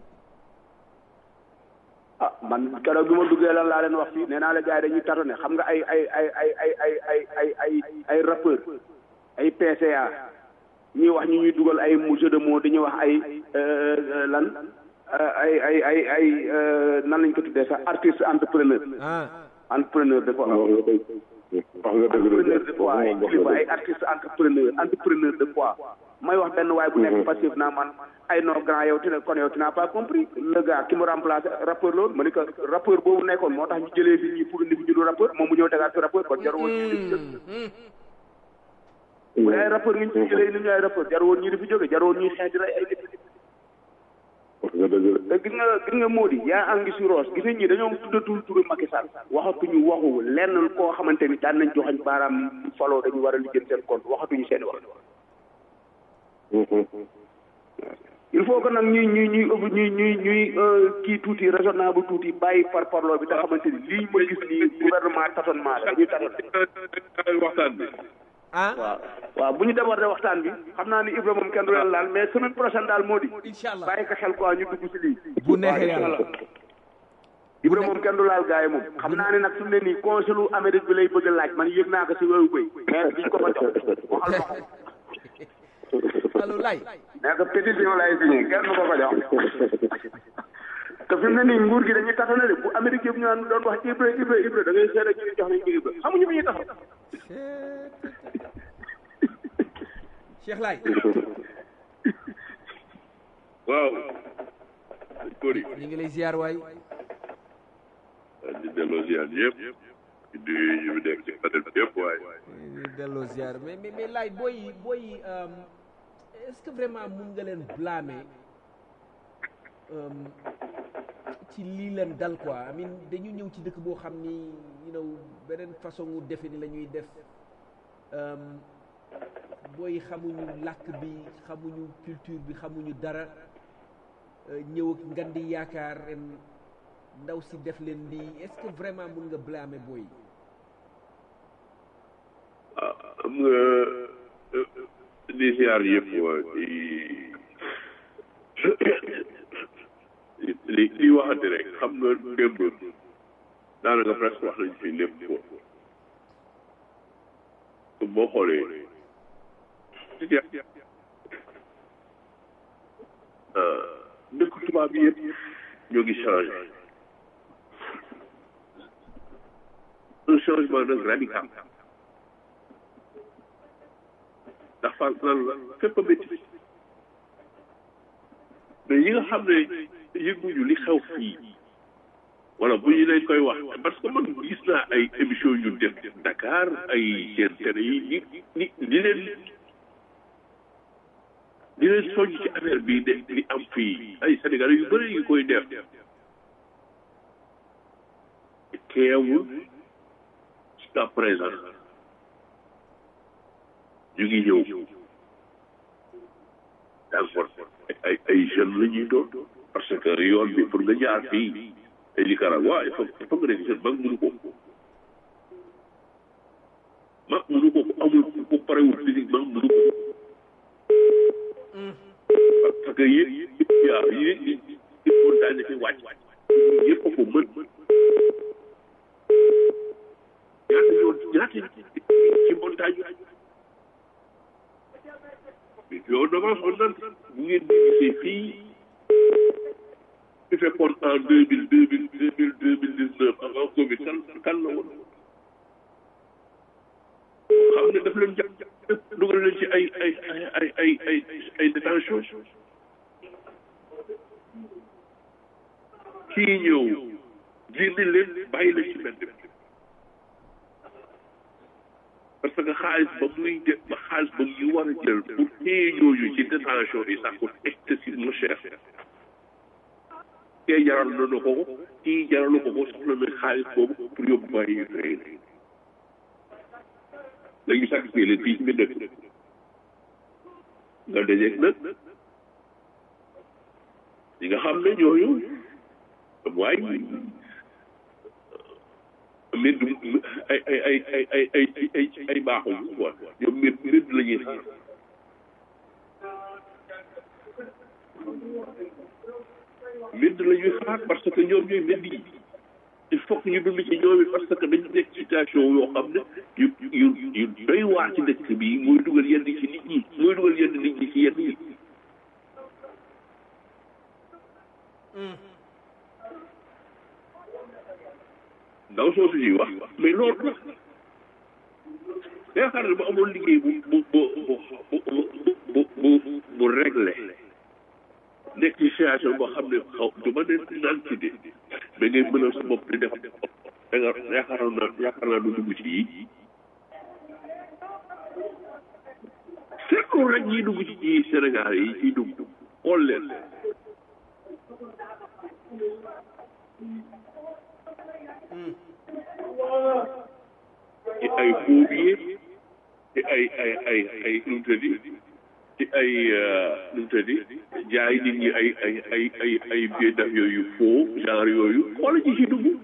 ah man keroog bi ma duggee lan laa leen wax fii nee naa la gars yi dañuy tatone xam nga ay ay ay ay ay ay ay ay ay ay rappeur ay PCA ñuy wax ñu ñuy dugal ay jeu de mots dañuy wax ay lan ay ay ay ay nan lañ ko tuddee sax artiste entrepreneur entrepreneur de quoi entrepreneur de quoi ay kilifa ay artiste entrepreneur entrepreneur de quoi may wax benn waay bu nekk passif naa man ay non grand yow tina kon yow tu n'as pas compris le gars ki mu remplacé rappeur loolu ma ni que rappeur boobu nekkoon moo tax ñu jëlee fi ñi pour indi fi ñu du rappeur moom mu ñëw tegaat fi rappeur kon jarul woon ñu di fi jóge bu ay rappeur ngi ñu jëlee indi ñu ay rappeur jarul woon ñu di fi jóge jarul woon ñuy xeeñ di rey ay nit te gis nga gis nga moo di yaa angi si roos gis nañ ñi dañoo tuddatul turu Macky Sall waxatuñu waxu lenn koo xamante ni daan nañ joxañ baaraam faloo dañu war a lijjën seen compte waxatuñu seen wax il faut que nag ñuy ñuy ñuy ñuy ñuy ñuy kii tuuti raisonnable tuuti bàyyi par parloo bi nga xamante ni lii ma gis nii gouvernement tâtonnement la dañuy tâtonné waxtaan bi ah waaw waaw bu ñu débordé waxtaan bi xam naa ni Ibra moom kenn du leen laal mais semaine prochaine daal moo di incha allah bàyyi ko xel quoi ñu dugg si lii bu neexee yàlla Ibra moom kenn du laal gars yi moom xam naa ne nag fi mu ne nii consulu Amérique bi lay bëgg a laaj man yëg naa ko si wéyu bëy mais biñ ko fa jox waxal ma allo lay nee ko pétition lay signé kenn du ko ko jox te fi mu ne nii nguur gi dañuy taxaw ne bu Amérique yëpp ñu naan doon wax Ibra Ibra Ibra da ngay seet ak ñu jox nañ ko Ibra xamuñu fi ñuy taxaw Cheikh Lay waaw Kori ñu ngi lay ziar waay di delloo ziar yëpp di nuyu ñu nekk ci panel bi yëpp waaye di delloo ziar mais mais mais Lay booy booy est-ce que vraiment mun nga leen blâmer ci lii leen dal quoi I mean dañu ñëw ci dëkk boo xam ni you know beneen façon wu defe ni la ñuy def booy xamuñu làkk bi xamuñu culture bi xamuñu dara ñëw ak ngan di yaakaar ren ndaw si def leen lii est-ce que vraiment mun nga blâmer booy ah am nga di ziar yëpp waa di li li waxante rek xam nga démb daanaka presque wax nañ fi lépp foofu boo xoolee dëkk tubaab bi yëpp ñoo ngi changé un changement nag radical ndax fa lan la fépp a métti mais yi nga xam ne yëguñu li xew fii wala bu ñu leen koy wax parce que man gis naa ay émission yu def Dakar ay seen télé yi ni ni li leen li leen soññ ci affaire bi de li am fii ay Sénégalais yu bëri yu koy def teewul jusqu'à présent ñu ngi ñëw d'accord ay ay jeunes la ñuy doon parce que yoon bi pour nga jaar fii ay Nicaragua il faut il faut nga nekk jeune mag mënu ko mag mënu ko amul ku parewul physiquement mënu ko parce que yéen yaa yéen ñi ñi montagne fi wàcc yëpp a ko mën ñaata yoon ñaata ci montagne yow d'avance on nant bu ngeen di gisee fii su fekkoon en deux mille deux mille deux mille deux mille dix neuf avant Covid kan kan la woon xam ne daf leen jàpp dugal leen ci ay ay ay ay ay ay détention kii ñëw génne leen bàyyi leen ci mbedd bi parce que xaalis ba muy de ba xaalis ba ñu war a jël pour téye ñooñu ci détention yi ça coûte excessivement cher kee jaral na na ko ko kii jaralu ko ko soxla na xaalis boobu pour yóbbu bàyyi yu rëy léegi sacrifié leen fii ci biir dëkk nga dajeeg nag ñi nga xam ne ñooñu waaye mbir ay ay ay ay ay ay ay ay baaxul quoi ñoom mbir mbir la ñuy xaar mbir la ñuy xaar parce que ñoom ñooy mbir yi il faut que ñu dund ci ñoom it parce que dañu nekk situation yoo xam ne yu yu yu doy waar ci dëkk bi mooy dugal yenn ci nit ñi mooy dugal yenn nit ñi ci yenn yi ndaw soosu yi wax mais loolu la yaakaar ne bu amoon liggéey bu bu bu bu bu bu bu réglé nekk ci situation boo xam ne xaw du ma ne naan ci de mais ngay mënal sa bopp di def da nga yaakaar naa yaakaar naa du dugg ci yi seetlu rek ñiy dugg ci ci Sénégal yi ciy dugg xool leen ci ay phobie ci ay ay ay ay nu mu tëddi ci ay nu mu tëddi jaay nit ñi ay ay ay ay ay billets d'avion yu faux genre yooyu xoolal ci ci dugg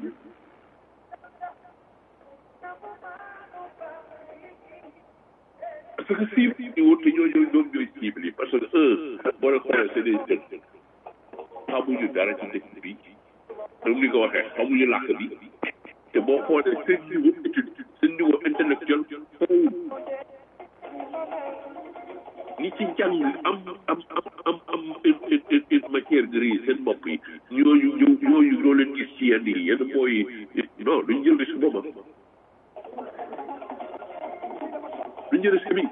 parce que cible yi wut te ñooñu ñoom ñooy cible yi parce que un boo leen xoolee c'est des jeunes xamuñu dara ci dëkk bi comme ni ko waxee xamuñu làkk bi te boo xoolee seen niveau étude seen niveau intellectuel foofu ñi ci jàng am am am am am une matière grise seen bopp yi ñooñu ñu ñooñu ñoo leen gis ci yenn yi yenn mooy non duñ jël risque boobu duñ jël risque bi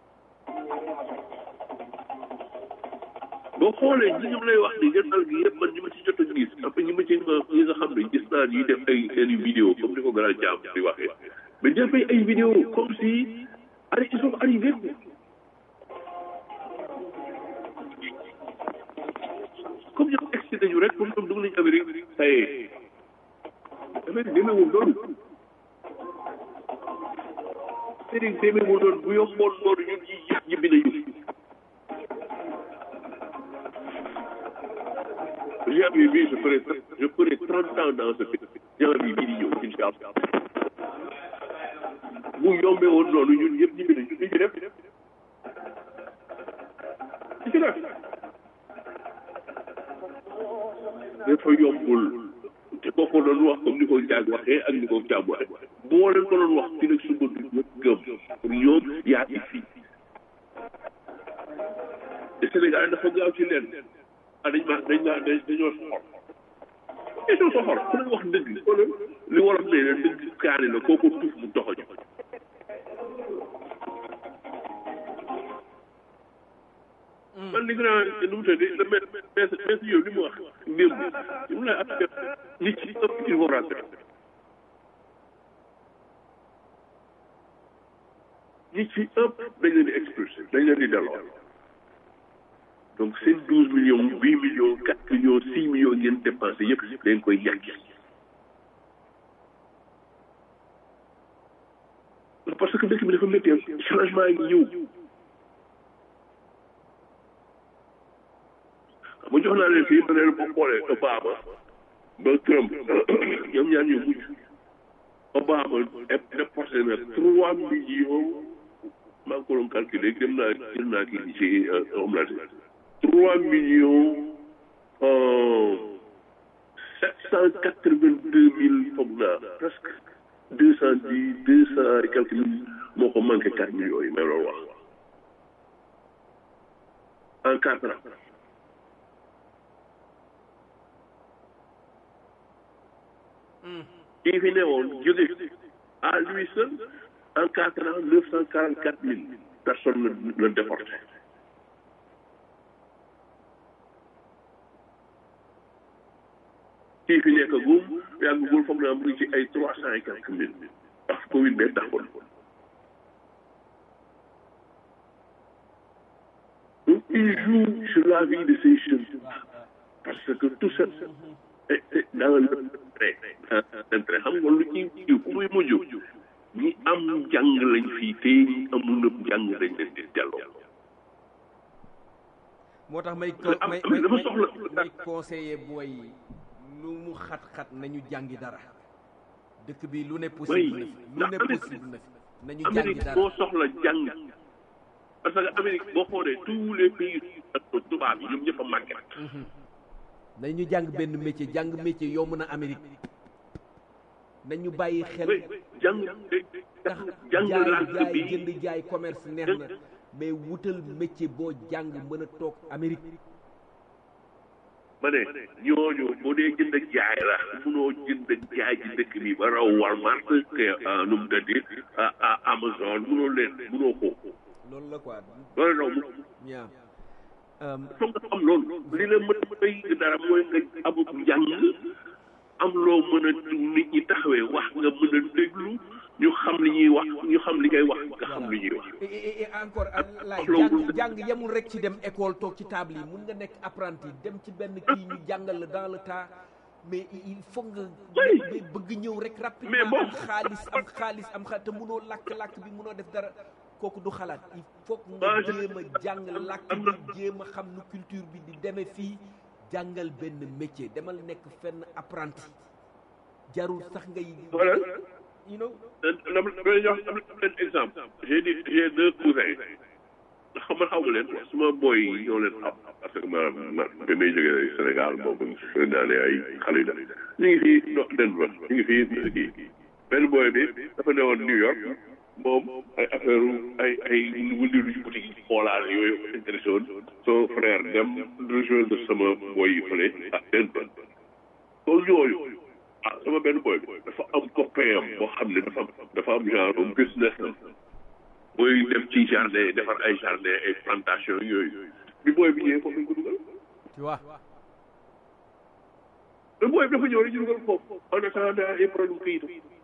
boo xoolee ñi ñu lay wax ni ngeen dal gi yëpp man ñi ma ci jot a gis après ñi ma ci ñi nga xam ne gis naa ñuy def ay seen i vidéo comme ni ko grand jaam di waxee mais dafay ay vidéo comme si ari ils sont arrivés comme ñoom egsi nañu rek comme ñoom dugg nañu Amérique ça y est Amérique demeewul noonu Amérique demeewul noonu bu yomboon noonu ñun ñi yëpp ñibbi nañu janvier bii je ferai je ferai trente ans dans ce pays janvier bii di ñëw incha allah bu yombee woon noonu ñun ñëpp ñibbi nañu li ci def li ci def dafa yombul te boo ko doon wax comme ni ko jaag waxee ak ni ko jaam waxee boo leen ko doon wax fi nag suba du ñëpp gëm pour ñoom yaa ngi fi te Sénégal dafa gaaw ci leen ah dañ maa dañ maa dañoo soxor dañoo soxor ku leen wax dëgg wala li wolof ne la dëgg kaani la kooku tuuf mu doxoñ man li nga naa nu mu tëddee le maître maître maître yow li mu wax démb li mu lay affaire nit ci ëpp il faut rentrer nit ci ëpp dañ leen di expulsé dañ leen di delloo donc seen douze millions huit millions quatre millions six millions ngeen dépensé yëpp dañ koy ñàkk parce que dëkk bi dafa métti changement yi ñëw bu jox naa leen fii ma ne boo xoolee Obama ba Trump ñoom ñaar ñu mujj Obama déporté na trois millions maa ngi ko doon calculé dem naa jël naa kii ci Homeland trois millions sept cent quatre vingt deux mille foog naa presque deux cent dix deux cent et quelques mille moo ko manqué quatre millions yi may loolu wax en quatre ans kii fi ne woon jóge à lui seul en quatre ans neuf cent quarante quatre mille personnes la la déporté kii fi nekk gum yàggugul foog naa mu ngi ci ay trois cent et quelques mille ndax Covid bee taxoon donc il joue sur la vie de ces jeunes parce que tout ça est dans l'intérêt intérêt xam nga lu ci fu muy mujj ñi am jàng lañ fii te ñi amul nëb jàng lañ leen di delloo moo tax may may dafa soxla may conseiller booy lu mu xat-xat nañu jàngi dara dëkk bi lu ne possible na fi lu ne possible na fi nañu jàngi Amérique dara moo soxla jàng parce que Amérique boo xoolee tous les pays tubaab yi ñoom ñëpp a màgget nañu jàng benn métier jàng métier yomb na Amérique nañu bàyyi xel jàng tax jàng jaay langue jaay bi jënd jaay commerce neex na mais wutal métier boo jàng mën a toog Amérique ma ne ñooñu bu dee jënd ak jaay la munoo jënd ak jaay ci dëkk bi ba raw Walmart que nu mu tëddi Amazon munoo leen munoo ko loolu la quoi loolu raw mu yaa foog nga am loolu li la mën a may dara mooy nga amut njàng am loo mën a nit ñi taxawee wax nga mën a déglu ñu xam li ñuy wax ñu xam li ngay wax nga xam li ñuy wax et et et encore laay loolu jàng jàng yemul rek ci dem école toog ci table yi mun nga nekk apprenti dem ci benn kii ñu jàngal la dans le tas mais il faut nga mais bëgg ñëw rek rapidement bon. am xaalis am xaalis am xaalis te munoo làkk-làkk bi munoo def dara kooku du xalaat il faut nga Ah, je- jéem a jàng làkk bi jéem a xam nu culture bi di demee fii jàngal benn métier demal nekk fenn apprenti jarul sax ngay voilà you know dama dama leen jox dama leen exemple j'ai dit j'ai deux cousins xam nga xaw ma leen quoi suma boy yi ñoo leen xam parce que ma ma ba may jógee Sénégal boobu naa ne ay xale la ñu ngi fii do Denver ñu ngi fii kii benn boy bi dafa newoon New York moom ay affaire ay ay wëndilu ci boutique yi xoolaal yooyu intéressé woon son frère dem rejoindre sama boy yi fële ak Denver kon ñooyu ah sama benn boy bi dafa am copain am boo xam ne dafa dafa am genre business am mooy dem ci jardin defar ay jardin ay plantation yooyu bi booy bi ñëwee foofu lañ ko dugal tu vois te booy bi dafa ñëw rek ñu dugal foofu en attendant ay problème kayit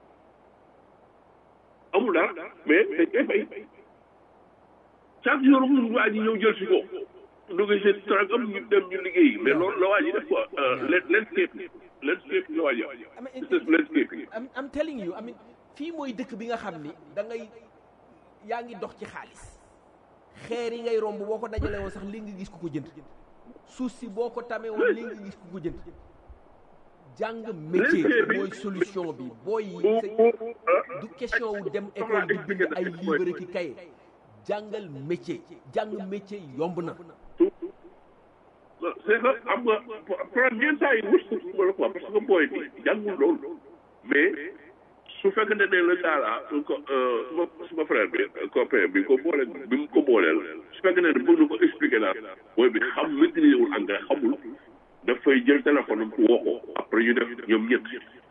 amul dara mais dañ koy fay chaque jour mu waa ji ñëw jël si ko dugg seen trag am ñu dem ñu liggéey mais loolu la waa ji def quoi landscape landscape la waa ji business landscape I'm, I'm telling you I mean fii mooy dëkk bi nga xam ni da ngay yaa ngi dox ci xaalis xeer yi ngay romb boo ko dajale woon sax li nga gis ku ko jënd suuf si boo ko tamee woon li nga gis ku ko jënd jàng métier mooy solution bi booy yi c'est- du question wu dem école di bind ay livre ki kaye jàngal métier jàng métier yomb na c'est que am nga problème yenn saa yi wut ko la quoi parce que booy bi jàngul loolu mais su fekkee ne ne la daala su ko suma suma frère bi copain bi ko boole bi mu ko booleel su fekkee ne bëgg na ko expliquer daal booy bi xam maîtriser wul anglais xamul dafay jël téléphone am woo ko après ñu def ñoom ñett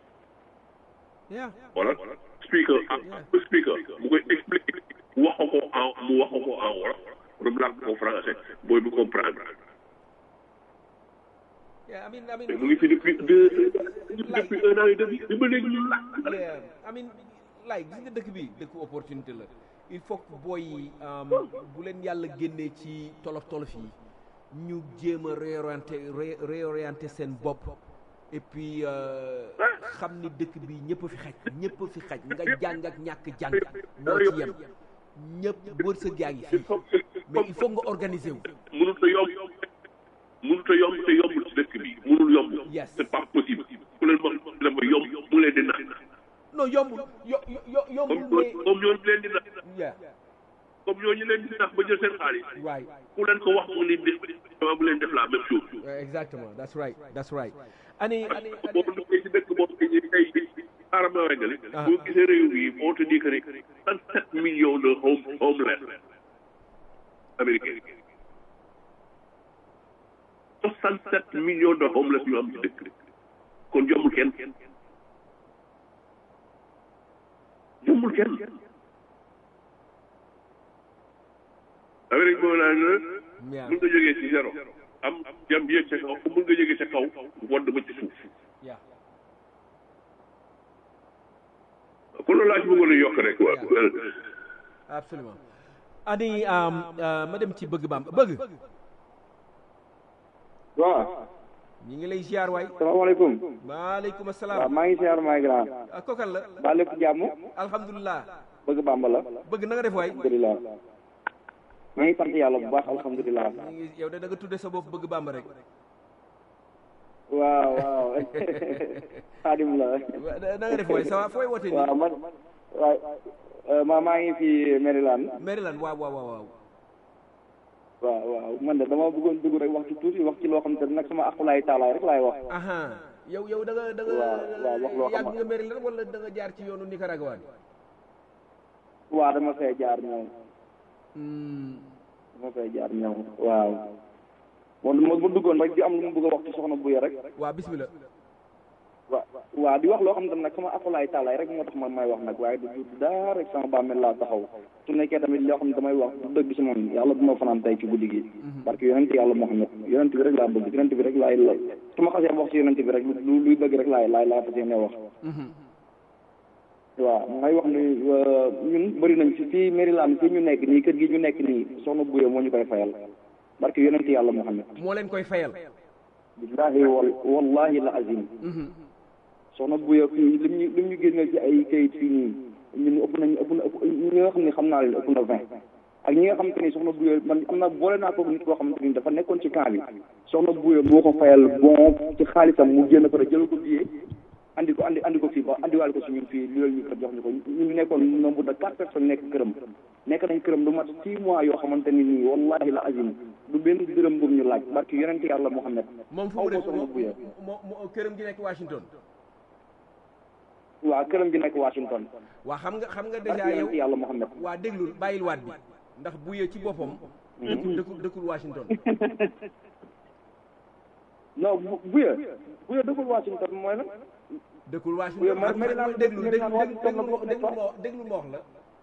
voilà speaker ak speaker mu koy expliquer wax ko en mu wax ko en wolof mu làkk ko français booy bi comprendre Yeah, I mean, I mean, mu ngi fi depuis deux depuis un an et demi bi ba léegi ñu làkk yeah, I mean, like gis nga dëkk bi dëkku opportunité la il faut que booy yi um, bu leen yàlla génnee ci tolof tolof yi ñu jéem a réorienté ré- réorienté seen bopp et puis euh, xam ni dëkk bi ñëpp a fi xaj ñëpp a fi xaj nga jàng ak ñàkk jàng ñoo ci yem ñëpp wërsëg yaa ngi fii mais il faut nga organiser wu mënut a yomb mënut a yomb te yombul ci dëkk bi mënul yomb Yes. c'est pas possible ku leen wax dafa yomb mu leen di naan non yombul yo yo yo- yombul comme mais comme ñooñu leen di nax yeah comme ñooñu leen di nax ba jël seen xaalis right ku leen ko wax mu leen def dama bu leen def la même chose Yeah, exactement that's right that's right ani ani boo duggee ci dëkk boo xam ne tey xaaral ma weggali Ah. boo gisee réew yi on te dit que ne trente sept millions de home homeless américains soixante sept millions de homeless yu am ci dëkk kon jombul kenn jombul kenn Amérique boobu laa ne Yeah. mun nga jógee ci zéro am jam yéeg ca kaw mun nga jógee ca kaw wadd ba ci suuf yeah kon loolu laa ci bëggoon a yokk rek waaw absolument ani um, uh, ma dem ci bëgg bam bëgg waaw ñi ngi lay ziar waay salaamaaleykum maaleykum waaw asalaam maa ngi siyaar maa ngi grand ah kokan la ba lépp jàmm alhamdulilah bëgg bàmba la bëgg na nga def waay alhamdulilah maa ngi sant yàlla bu baax alhamdulilah ñi ngi yow de da nga tudde sa bopp bëgg bàmba rek waaw waaw xaadim la na nga def waay ça va fooy wootee nii waaw man waay ma maa ngi fi Maryland Maryland waaw waaw waaw waaw waaw waaw man de dama bëggoon dugg rek wax ci tuuti wax ci loo xam te nag sama aqulaay taalaay rek laay wax aha yow yow da nga da nga waaw waaw wax loo xam yàgg nga Maryland wala da nga jaar ci yoonu Nicaragua bi waaw dama fay jaar ñëw dama fay jaar ñëw waaw moom ma ma duggoon rek di am lu mu bëgg a wax ci soxna Buya rek waaw bismillah waaw waaw di wax loo xam ne nag sama akulaay taalaay rek moo tax man may wax nag waaye du du daa rek sama bàmmeel laa taxaw su nekkee tamit loo xam ne damay wax du dëgg si moom yàlla bu ma fanaan tey ci guddi gi parce que yonent yàlla Muhammad yonent bi rek laa bëgg yonent bi rek laay la su ma xasee wax si yonent bi rek lu luy dëgg rek laay laay laay fas yéene wax waaw may wax ni ñun bëri nañ fi fii Maryland fii ñu nekk nii kër gi ñu nekk nii soxna Buya moo ñu koy fayal barke yonent yàlla Muhammad moo leen koy fayal billahi wal wallahi la azim soxna Buya fii lim ñu lim ñu génneel ci ay kayit fii nii ñun ëpp nañ ëpp na ëpp ñi nga xam ne xam naa leen ëpp na vingt ak ñi nga xamante ni soxna Buya man am na boole naa ko nit koo xamante ni dafa nekkoon ci camp bi soxna Buya moo ko fayal bon ci xaalisam mu génn ko rek jël ko billet andi ko andi andi ko fii ba andiwaale ko si ñun fii li ñu ko jox ñu ko ñu nekkoon nombre de quatre personnes nekk këram nekk nañ këram lu mat six mois yoo xamante ni nii wallahi la azim du benn dërëm bu ñu laaj barke yonent yàlla Muhammad moom fu mu nekk moom moom këram gi nekk Washington waaw këram gi nekk Washington waa xam nga xam nga barke déjà yow yonent yàlla Muhammad waa déglul bàyyil waat bi ndax buye ci boppam dëkkul dëkkul dëkkul Washington non bu buya buya dëkkul Washington mooy lan dëkkul Buya Washington ma- Maryland déglu déglu Maryland Washington la déglu bokk déglu ma déglu ma wax la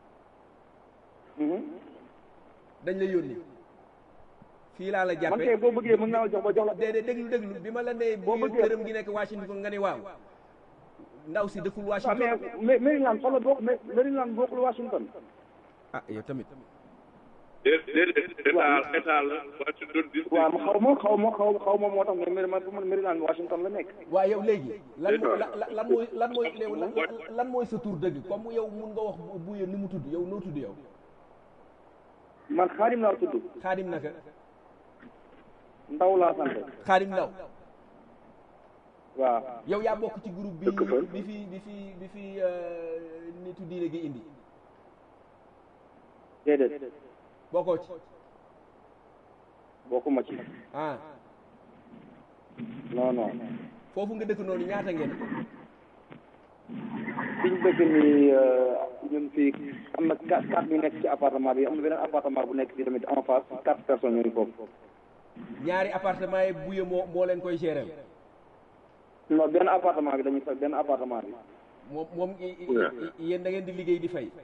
dañ la yónni fii laa la man jàppe kay boo bëggee mën naa la jox ba jox la déedéet déglu déglu bi ma la nee Boo buye bëggee- këram gi nekk Washington nga ni waaw ndaw si dëkkul waaw Washington mais Maryland fa la bokk Maryland bokkul Washington ah yow tamit déedéet état état la Washington DC waaw ma xaw ma xaw ma xaw xaw ma moo tax mais Mary- man pour man Maryland Washington la nekk waaw yow léegi lan mooy la- la- lan mooy lan mooy léew- lan lan mooy sa tur dëgg comme yow mun nga wax bu- buye ni mu tudd yow noo tudd yow man xaadim laa tudd xaadim naka ndaw laa sant xaadim ndaw waaw yow yaa bokk ci groupe bi Dëkk fa. bi fi bi fi bi fi euh, nitu diine gi indi déedéet bokkoo ci bokkuma ci ah non non foofu nga dëkk noonu ñaata ngeen fiñ dëkk nii ñun fii am na quatre quatre ñu nekk ci appartement bi am na beneen appartement bu nekk fii tamit en face quatre personnes ñooy foofu ñaari appartement yi buye moo moo leen koy gérer non benn appartement bi dañuy fay benn appartement bi moom moom i- i- i- yéen da ngeen di liggéey di fay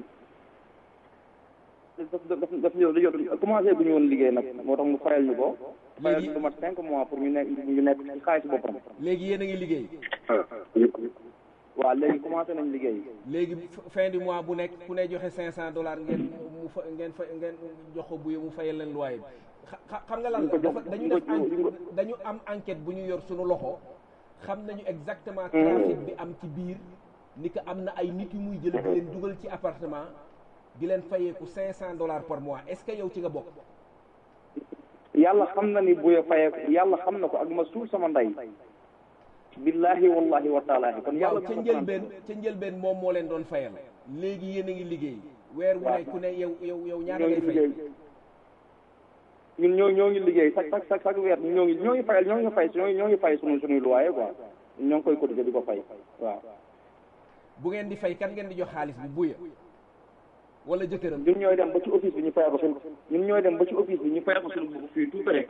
daf daf daf daf ñëw dañoo commencé bu ñu woon liggéey nag moo tax mu fayal ñu ko fayal Léegi- ñu lu mat cinq mois pour ñu nekk ñu nekk ci xaalis boppam léegi yéen a ngi liggéey waaw léegi commencé nañ liggéey léegi f- fin du mois bu nekk ku ne joxe cinq cent dollars ngeen mu fa ngeen fa ngeen jox ko buye mu fayal leen loyer bi xa- xa- xam nga lan la dafa dañu def enquête dañu am enquête bu ñu yor suñu loxo xam nañu exactement trafic bi am ci biir ni que am na ay nit yu muy jël di leen dugal ci appartement di leen fayeeku cinq cent dollars par mois est-ce que yow ci nga bokk yàlla xam na ni buya fayee yàlla xam na ko ak ma suul sama ndey billahi wallahi wa taalaahi kon waaw yàlla ca njëlbeen ca njëlbeen moom moo leen doon fayal léegi yéen a ngi liggéey weer wu ne ku ne yow yow yow ñaata ñoo ngay ngi fay liggéey ñun ñoo ñoo ngi liggéey chaque chaque chaque chaque weer ñoo ngi ñoo ngi fayal ñoo ngi fay ñoo ngi ñoo ngi fay sunu sunuy loyer quoi ñoo ngi koy cotiser di ko fay waaw bu ngeen di fay kan ngeen di jox xaalis bi buya wala jëkkëram ñun ñooy dem ba ci office bi ñu fayal ko suñu ñun ñooy dem ba ci office bi ñu fayal ko suñu bopp fii tout près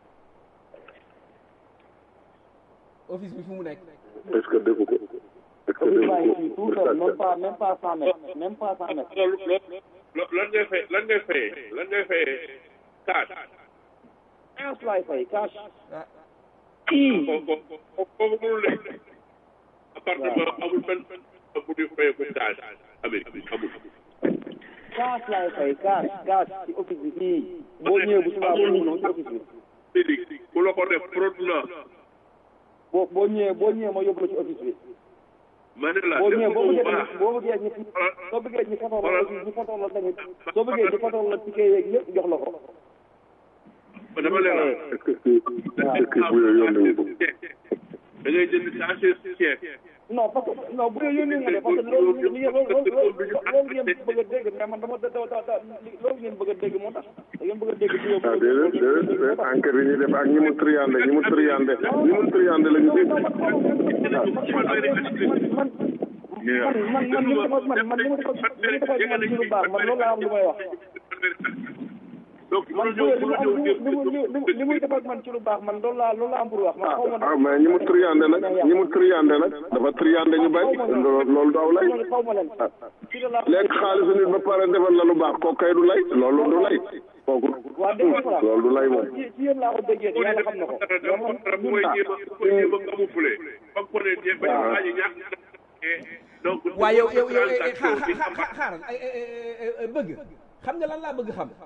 office bi fu mu nekk est-ce que déggu ko est-ce que office déggu baa ngi ko fii tout près même pas même pas cent mètres même pas cent mètres loolu loolu lo- lan ngay fay lan ngay fayee lan ngay fayee cash cash laay fay cash ah ko ko ko kooku mënul nekk appartement amul benn bu di fayee ko cash Amérique amul cash laay fay cash cash ci office bi fii boo ñëwee bu subaa boo ñëwee ci office bi Amérique ku la ko def fraudulent boo boo ñëwee boo ñëwee ma yóbbu la ci office bi ma ne la boo def ñëwee ko boo bu bëggee baax tamit boo bëggee ñu soo bëggee ñu fotool la aussi ñu fotool la tamit soo bëggee ñu fotool la ticket yeeg yëpp jox la ko dama leen wax est-ce que kii est-ce que bu yooyu yónni wu ko da ngay jënd sachet ceeb non parce que non bu dee yónni nga de parce que loolu li ngeen loolu loolu loolu ngeen bëgg a dégg mais man dama da da da loolu ngeen bëgg a dégg moo tax da ngeen bëgg a dégg ci ah déedéet déedéet déedéet enquête yi ñuy def ak ñi mu triandé ñi mu triandé ñi mu triandé la ñu dégg man man man li ma man man li ma defal li ma defal man ci lu baax man loolu laa am lu may wax man bu li mu am li mu li mu li muy defal man ci lu baax man loolu laa loolu laa am pour wax man xaw ma ah mais ñi mu triandé nag ñi mu triandé nag dafa triandé ñu bay loolu du aw lay xaw ma leen lekk xaalisu nit ba pare defal la lu baax kooku kay du lay loolu du lay kooku waa dégg nga loolu du lay moom ci ci yéen laa ko déggee yàlla xam na ko bu koy jéem a bu koy jéem a camouflé ba ko ne jéem ba ñu waaji ñàkk donc waa yow yow yow xaar xaar xaaral ay bëgg xam nga lan laa bëgg xam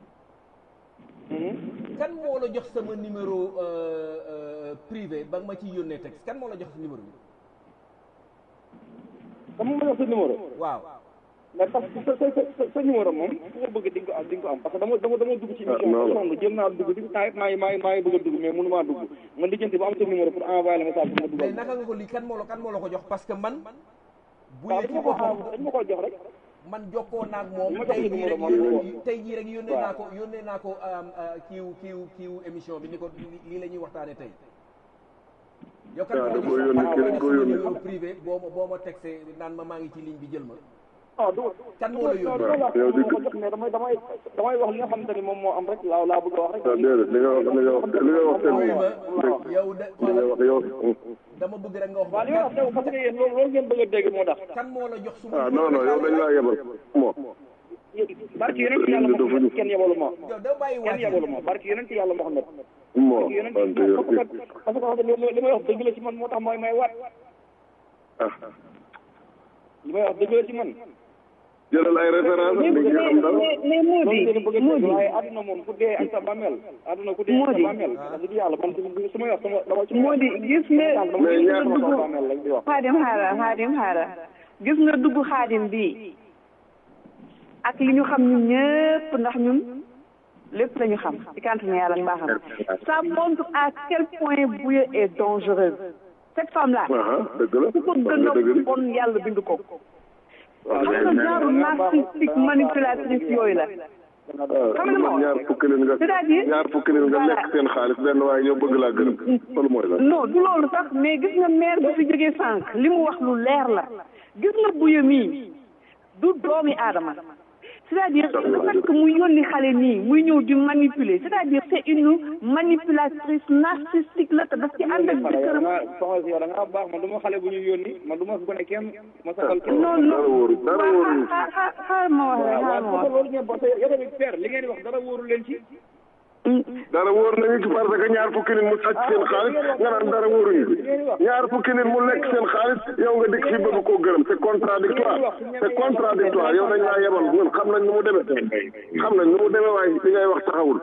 kan moo la jox sama numéro privé ba nga ma ciy yónnee texte kan moo la jox numéro bi kan moo ma jox sa numéro waaw mais parce que sa sa sa sa numéro moom fu ma bëgg di nga ko am di nga ko am parce que dama dama dama dugg ci émission bi sonn jéem naa dugg di temps yëpp maa ngi maa ngi maa ngi bëgg a dugg mais mënu maa dugg man lijjanti ba am sa numéro pour envoyer le message pour ma dugal mais naka nga ko lii kan moo la kan moo la ko jox parce que man bu waaw yee dañ ci ma ko boppam dañ ma ko jox rek man jokkoo naag moom ma jox tey la jii numéro rek man yónnee tey jii rek yónnee waaw. naa ko yónnee naa ko am, ah, kiiw kiiw kiiw émission bi ni ko lii la ñuy waxtaane tey yow kan waaw, moo da koo la yónnee, jox kenn koo sama yónnee. numéro privé boo ma boo ma texté naan ma maa ngi ci ligne bi jël ma ah du kan moo la yónnee waaw yow di ko jox mais damay damay damay wax li nga xamante ni moom moo am rek laa laa bëgg a wax rek ah déedéet li nga wax li nga wax li nga wax Wuyu tamit ma yow de li nga wax yow dama bëgg rek nga wax waaw li nga wax yow parce que yéen loolu loolu ngeen bëgg a dégg moo tax kan moo la jox suma ah non non yow dañ laa yebal moo barki yonent yàlla Muhammad kenn yebalu ma yow da bàyyi kenn yebalu ma barki yonent yàlla Muhammad moo barki yonent wante yow parce que parce que li may li may wax dëgg la ci man moo tax mooy may waat ah li may wax dëgg la ci man jëlal ay référence li nga xam dara mais mais moo loolu di ngeen bëgg a moo dégg di waaye àdduna moom ku dee ak sa bàmmeel àdduna ku dee ak sa bàmmeel wax dëgg yàlla man su ma wax sama dama ci moo di gis nga mais gis nga ñaar dugg bàmmeel lañ di wax xaadim xaara xaadim xaara gis nga dugg xaadim bi ak li ñu xam ñun ñëpp ndax ñun lépp lañu xam ci kàntanu yàlla mbaaxam ça montre à quel point Bouye est dangereuse cette femme là ah dëgg la ku ko wax gën nga a dëgg de bon yàlla bind ko waaw xam nga genre narcissique manipulatrice yooyu la xam nga man ma ñaar fukki leen nga c'est-à-dire ñaar fukki leen nga lekk seen xaalis benn waaye ñëw bëgg laa gërëm loolu mooy la non du loolu sax mais gis nga maire bi fi jógee sànq li mu wax lu leer la gis nga buye mii du doomi aadama c'est-à-dire le fait que muy yónni xale nii muy ñëw di manipuler c'est-à-dire c'est une manipulatrice narcissique la te daf ci ànd ak jëkkëram soxna si yow da ngaa baax man du ma xale bu ñuy yónni man du ma gone kenn ma saxal kenn non non dara wóoru dara waaw wóoru xaar xaar xaar ma wax rek xaar ma waaw wax loolu ngeen parce que yow tamit père li ngeen di wax dara wóoru leen ci dara wóor nañu ci parce que ñaar fukki nit mu sàcc seen xaalis nga naan dara wóoruñu ci ñaar fukki nit mu lekk seen xaalis yow nga dikk fi bëgg koo gërëm c'est contradictoire c'est contradictoire yow dañ laa yebal ñun xam nañ nu mu demee xam nañ nu mu demee waaye li ngay wax taxawul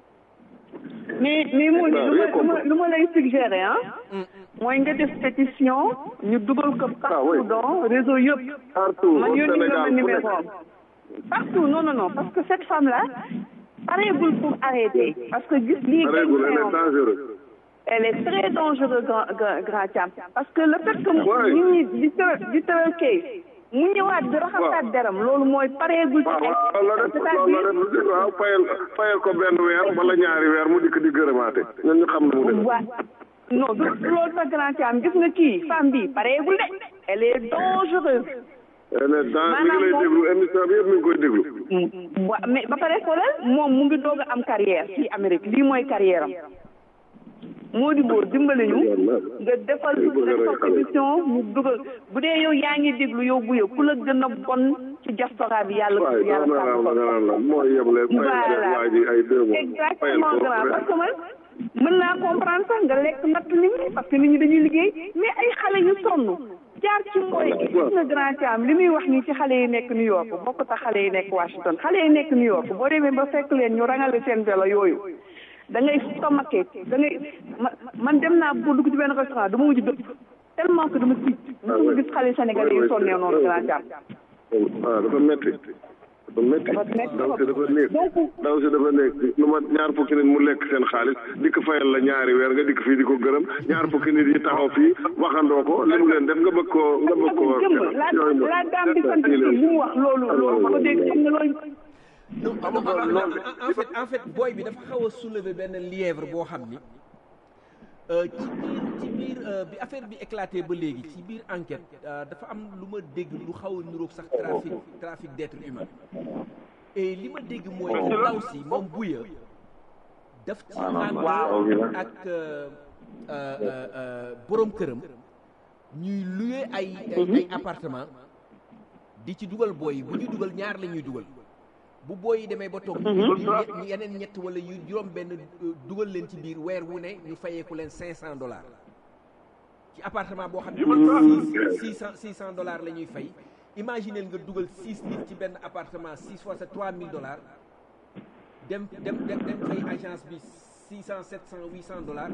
mais mais moo di lu ma D'accord, lu ma lu ma lay suggérer ah mooy nga def pétition ñu dugal ko partout dans réseau yëpp partout man au yónni nga ma Sénégal fu numéro nekk am partout non non non parce que cette femme là pareegul pour arrêter parce que gis lii pareegul elle gañ est dangereuse elle est très dangereuse grand grand grand Thiam parce que le fait que Ouais. nit ñi di tëral di tëral case mu ñëwaat di raxasaat deram loolu mooy pareegul ci waaw ay loolu la def loolu la def waaw fayal fayal ko benn weer wala ñaari weer mu dikk di gërëmaate ñun ñu xam nu mu demee waa non du du loolu sa grand Thiam gis nga kii femme bi pareegul de elle est dangereuse elle est dans mi ngi lay déglu émission bi yëpp mi ngi koy déglu wa mais ba pare xoolal moom mu ngi doog a am carrière fii Amérique lii mooy carrière am moo di boo dimbale ñu nga defal defal émission ñu dugal bu dee yow yaa ngi déglu yow bu yow ku la gën a bon ci diaspora bi yàlla waaye yàlla dama sàmm la ko nga naan la mooy yeble fayal Voilà. waa ji ay deux mois fayal exactement ko grand parce que man mën naa comprendre sax nga lekk natt nit ñi parce que nit ñi dañuy liggéey mais ay xale yu sonn jaar ci mooy gis nga grand Thiam li muy wax nii ci xale yi nekk New York bokk tax xale yi nekk Washington xale yi nekk New York boo demee ba fekk leen ñu rangale seen vélo yooyu da ngay stomaqué da ngay ma man dem naa bu dugg ci benn restaurant dama mujj dëpp tellement que dama tiit musuma gis xale sénégalais yi sonnee noonu grand Thiam waaw dafa metti dafa métti daw si dafa néeg daw si dafa néeg lu ma ñaar fukki nit mu lekk seen xaalis dikk fayal la ñaari weer nga dikk fii di ko gërëm ñaar fukki nit yi taxaw fii waxandoo ko li mu leen def nga bëgg koo nga bëgg koo jëmb la la dame bi sant si li mu wax loolu loolu ko dégg xam nga loolu non en fait en fait booy bi dafa xaw a soulever benn lièvre boo xam ni ci biir ci biir bi affaire bi éclaté ba léegi ci biir enquête dafa am lu ma dégg lu xaw a niroog sax trafic trafic d'être humain et li ma dégg mooy ndaw si moom buya daf ci ànd ak borom këram ñuy louer ay ay appartement di ci dugal booy yi bu ñuy dugal ñaar la ñuy dugal bu booy yi demee ba toog ñu yeneen ñett wala yu juróom benn dugal leen ci biir weer wu ne ñu fayeeku leen cinq cent dollars ci appartement boo xam ne six cent six cent dollars la ñuy fay imaginez nga dugal six nit ci benn appartement six fois c'est trois mille dollars dem dem dem dem fay agence bi six cent sept cent huit cent dollars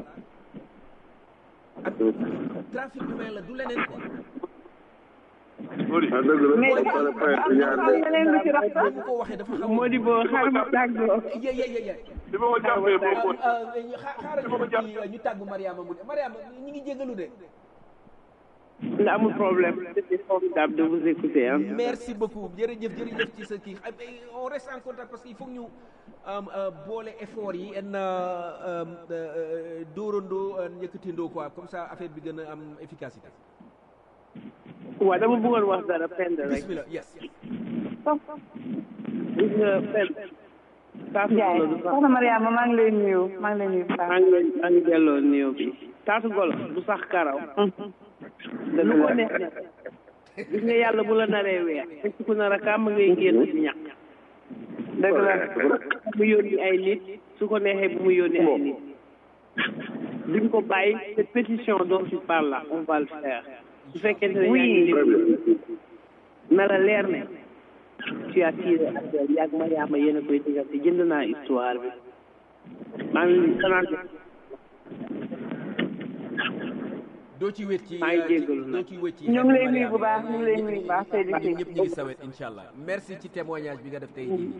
ak trafic humain la du leneen quoi ah dëgg la mais dafa am leneen lu ci rax sax ko waxee dafa xaw moo di boo xaaral ma tàggoo ye ye ye ye li ma ko jàppee boobu xaaral ñu ci ñu tàggu Mariama mu de Mariama ñu ngi jégalu de nga amul problème c'était formidable de vous écouter hein. merci beaucoup jërëjëf jërëjëf ci sa kii on reste en contact parce que il faut que ñu boole effort yi en dóorandoo njëkkatindoo quoi comme ça affaire bi gën a am efficacité waaw dama bëggoon wax dara pend rek bismillah yes gis nga pend taatu golo du sax soxna Mariama maa ngi lay nuyu maa ngi lay nuyu maa ngi lay maa ngi delloo nuyu bi taatu golo du sax karaw lu ko neex na gis nga yàlla bu la naree weer fekk ku nar a kàmm ngay génn ci ñàkk dëgg la mu yónni ay nit su ko neexee bu mu yónni ay nit duñ ko bàyyi cette pétition dont tu parles là on va le faire su fekkente ne yaa ngi déglu na la leer ne tu as tiré affaire yàgg Mariama yéen a koy diggante jënd naa histoire bi maa ngi sanaan doo ci wét ci maa ngi jéggalu doo ci wét ci ñu ngi lay nuyu bu baax ñu ngi lay nuyu bu baax Seydou ñun ñëpp ñu ngi sawet incha allah merci ci témoignage bi nga def tey jii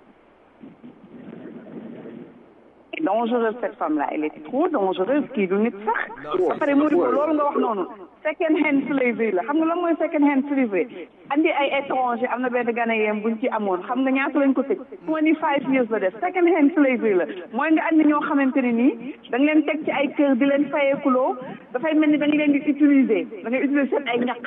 dangereuse cette femme là elle est trop dangereuse kii du nit sax ba pare moo di ko loolu nga wax noonu second hand slavery la xam nga lan mooy second hand slavery andi ay étranger am na benn ghanéen buñ ci amoon xam nga ñaata lañ ko tëj twenty five years la def second hand slavery la mooy nga andi ñoo xamante ne nii da nga leen teg ci ay kër di leen fayeekuloo dafay mel ni da nga leen di utiliser da ngay utiliser seen ay ñaq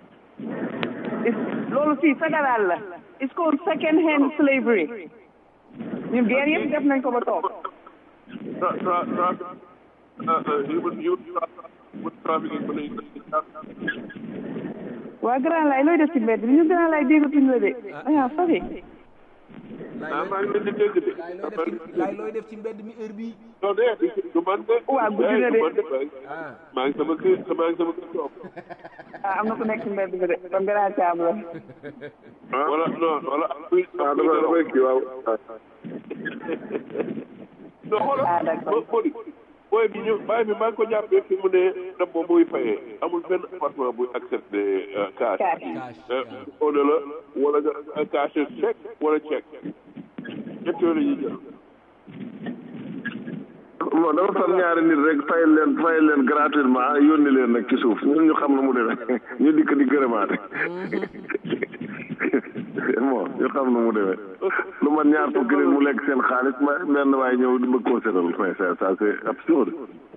loolu fii fédéral la it's called second hand slavery ñun guerre yëpp def nañ ko ba toog tra tra tra human human trafficking ba léegi waa grand lay looy def ci mbedd bi ñu grand lay déggatuñ la de dangaa sori ah maa ngi leen di dégg de laay looy def ci mbedd mi heure bii non de du man de waa guddi na de maa ngi sama kër maa ngi sama kër toog ah am na ku nekk ci mbedd bi de kon grand caam la wala non wala ah dafa dafay kii waaw non xoolal boo boo booy bi ñu bàyyi bi maa ngi ko jàppee fi mu ne dem ba muy fayee amul benn appartement buy accepté cash au la wala nga cash chèque wala chèque ñett yooyu la ñuy jël bon dafa far ñaari nit rek fayal leen fayal leen gratuitement yónni leen nag ci suuf ñun ñu xam na mu demee ñu dikk di gërëmaate bon ñu xam na mu demee lu man ñaar fukki nit mu lekk seen xaalis ma benn waaye ñëw di bëgg koo seetal mais ça ça c'est absurde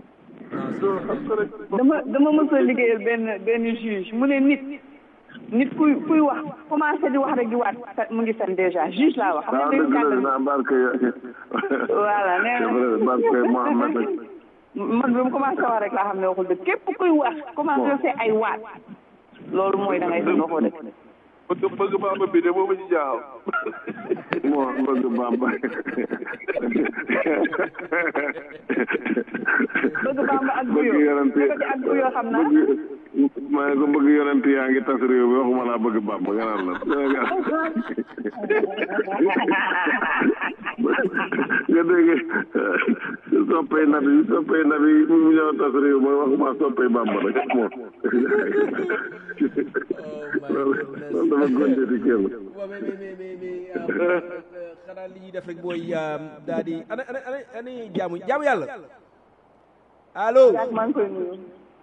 dama dama mës a liggéeyal benn benn juge mu ne nit nit kuy kuy wax commencé di wax rek di waat mu ngi fen déjà juge laa wax xam nga dañu jàngal naa barke voilà nee na barke Mohamed man bi mu commencé wax rek laa xam ne waxul dëgg képp kuy wax commencé see ay waat loolu mooy da ngay fen waxoo dëgg bëgg bëgg bamba bi de moom ci jaaxal moo bëgg bamba bëgg bamba ak buyo bëgg ak buyo xam naa maa ngi ko bëgg yonent yaa ngi tas réew mi waxuma laa bëgg bamba nga naan la nga dégg soppay nabi soppay nabi mu ñëw tas réew mooy waxuma soppay bàmba rek moom loolu loolu dama gonte di kenn waaw mais mais mais mais xanaa li ñuy def rek mooy daal di ana ana ana ana jaamu jaamu yàlla allo maa ngi koy nuyu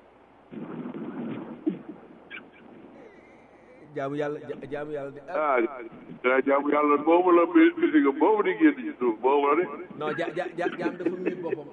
jaamu yàlla jaamu yàlla de ah jaamu yàlla boobu la musique boobu di génn ci suuf boobu la de non ja ja ja jaam dafa miit boppam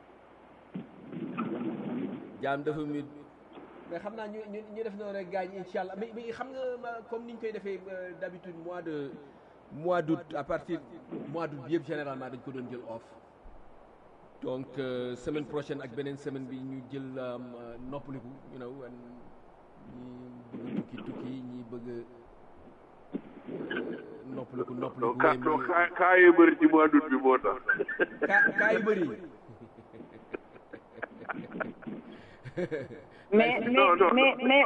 jaam dafa miit mais xam naa ñu ñu ñu def noonu rek gaañ incha allah mais mais xam nga comme ni ñu koy defee d'habitude mois de mois d'août à partir mois d'août bi yëpp généralement dañ ko doon jël off donc semaine prochaine ak beneen semaine bi ñu jël noppaliku you know ñi bëgg tukki tukki ñi bëgg noppaliku noppaliku donc kaa kaa yi bëri ci mois d'août bi moo tax kaa kaa yi bëri mais mais mais mais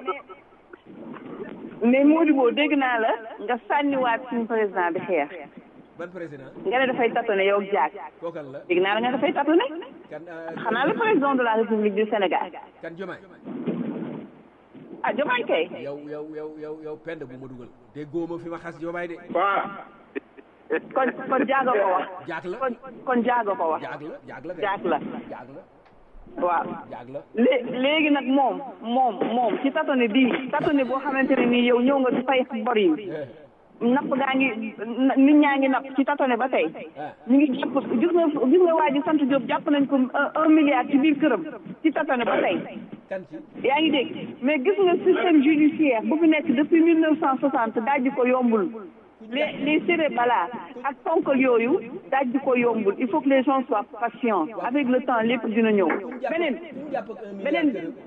mais Modibo dégg naa la nga sànniwaat suñu président bi xeex ban président nga ne dafay tâtonner yow Diack kookal la dégg naa la nga dafay tâtonner kan xanaa le président de la république du Sénégal kan Diomaye ah Diomaye kay yow yow yow yow yow pend bu ma dugal te góoma fi ma xas Diomaye de kon kon jaaga ko wax jaag la kon kon jaaga ko wax jaag la jaag la jaag la jaag la waaw jaag la lé léegi nag moom moom moom ci tatone bii tatone boo xamante ne nii yow ñëw nga di fay bor yi napp gaa ngi nit ñaa ngi napp ci tatone ba tey ñu ngi jàpp gis nga gis nga waa ji sant Diop jàpp nañ ko un milliard ci biir këram ci tatone ba tey yaa ngi dégg mais gis nga système judiciaire bu fi nekk depuis mille neuf cent soixante dajji ko yombul les les cérébala ak ponkal yooyu dajji ko yombul il faut que les gens soient patients avec le temps lépp dina ñëw beneen beneen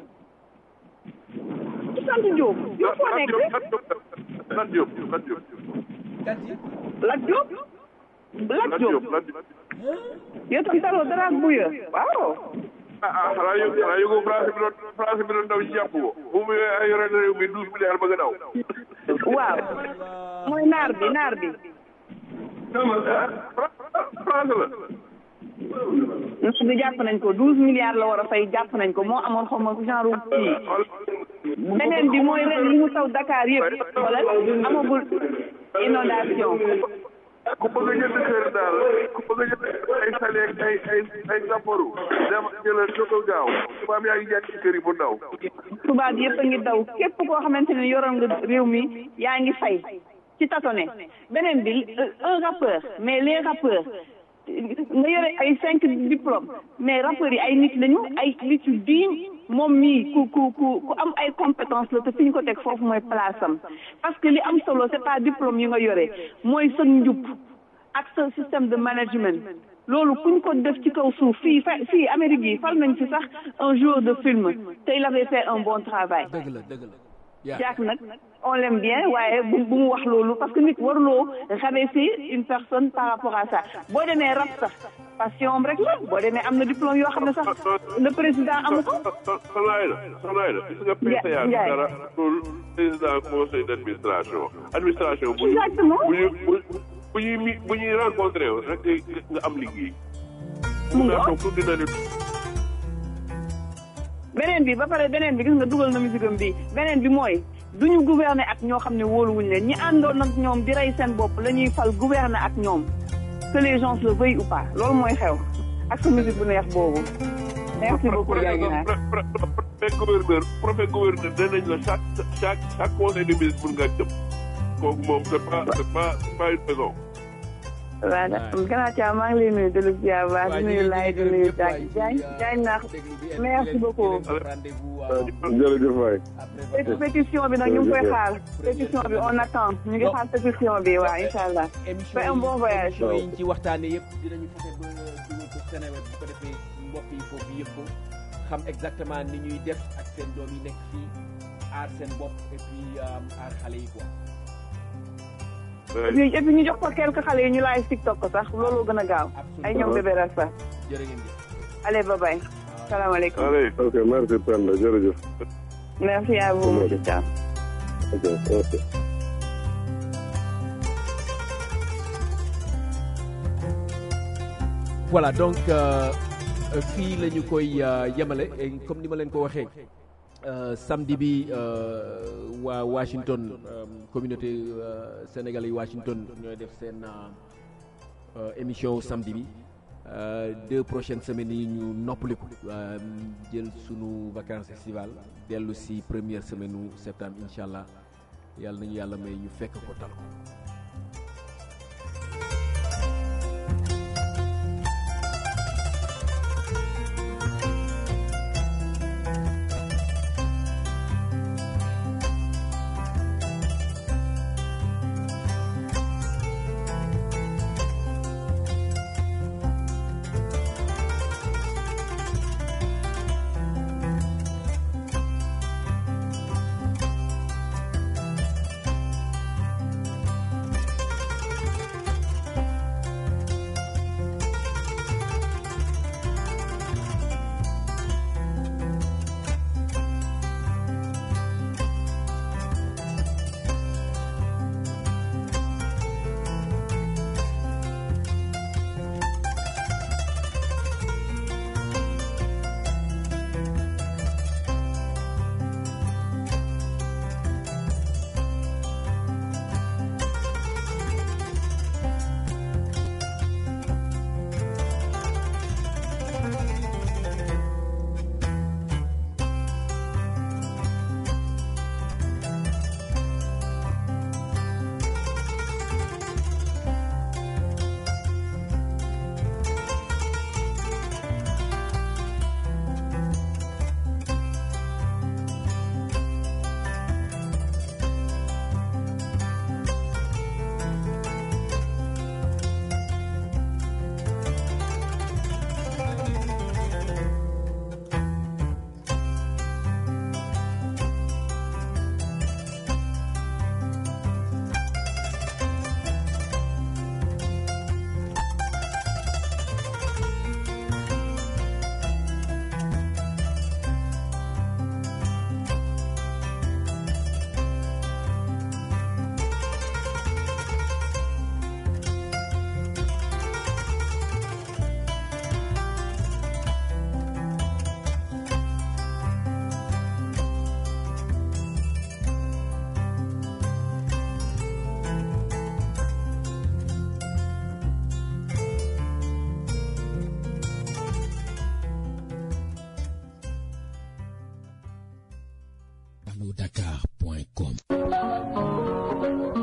ci sant Diop yow foo nekk Lat Diop Lat Diop Lat Diop Lat Diop yow tam taroo dara ak buya waaw ah xanaa yëg xanaa yëgoo France bi doon France bi doon daw ci jàpp ko bu mu yore na réew mi douze milliards bëgg a daw waaw mooy naar bi naar bi France la naar bi jàpp nañ ko douze milliards la war a fay jàpp nañ ko moo amoon xaw ma genre kii beneen bi mooy ren li mu taw Dakar yëpp wala amagul inondation ku bëgg a jënd kër daal ku bëgg a jënd ay sale ak ay ay ay sapporu dem jëlal ko ko gaaw tubaab yaa ngi jaay ci kër yi bu ndaw tubaab yëpp a ngi daw képp koo xamante ne yoroon nga réew mi yaa ngi fay ci tatone beneen bi un rappeur mais les rappeurs nga yore ay cinq diplômes mais rappeurs yi ay nit lañu ay nit yu digne moom mii ku ku ku ku am ay compétence la te fi ñu ko teg foofu mooy place am parce que li am solo c'est pas diplôme yi nga yore mooy sa njub ak sa système de management loolu kuñ ko def ci kaw suuf fii fa fii Amérique yi fal nañ ci sax un joueur de film te il avait fait un bon travail dëgg la dëgg la Jack nag on l'aime bien waaye bu bu mu wax loolu parce que nit waruloo rabaisser une personne par rapport à ça boo demee rab sax passion am rek la boo demee am na diplôme yoo xam ne sax le président amu ko. soxnaay la soxnaay la gis nga PCA dara loolu président conseil d' administration administration bu exactement bu ñu bu ñuy mi bu ñuy rencontré rek nga am liggéey. mu nga toog tuuti na ni beneen bi ba pare beneen bi gis nga dugal na musique am bi beneen bi mooy duñu gouverner ak ñoo xam ne wóoluwuñ leen ñi àndoon ak ñoom di rey seen bopp la ñuy fal gouverner ak ñoom que les gens le veuillent ou pas loolu mooy xew ak sa musique bu neex boobu merci beaucoup Diagne préfet gouverneur préfet gouverneur danañ la chaque chaque chaque conseil de ministre pour nga jëm kooku moom c'est pas c'est pas c'est pas une raison waaw gannaaw Thiam maa ngi lay nuyu de lu ziar baax di nuyu laay di nuyu Diagne Diagne Diagne naax merci beaucoup. jërëjëf waay. pétition bi nag ñu ngi koy xaar pétition bi on attend ñu ngi xaar pétition bi waaw incha allah. fais un bon voyage. émission yi ñu ci waxtaanee yëpp dinañu fexe ba dugal ko Seneweb bu ko defee mbokk yi foofu yëpp xam exactement ni ñuy def ak seen doom yi nekk fii aar seen bopp et puis aar xale yi quoi. et puis et puis ñu jox ko quelques xale yi ñu laay TikTok ko sax loolu gën a gaaw. ay ñoom bébé rasta. jërë ngeen jëf. allez bye bye. salaamaaleykum. ok merci Penda jërëjëf. merci à vous monsieur Thiam. ok ok. voilà donc euh, euh, fii la ñu koy euh, yemale et comme ni ma leen ko waxee euh, samedi bi euh, waa Washington euh, communauté euh, sénégalais yi Washington ñooy def seen euh, euh, émission samedi bi euh, deux prochaines semaines yi ñu noppaliku euh, jël sunu vacances estivales dellu si première semaine u septembre incha allah yàlla nañu yàlla may ñu fekk ko tal ko dakar.com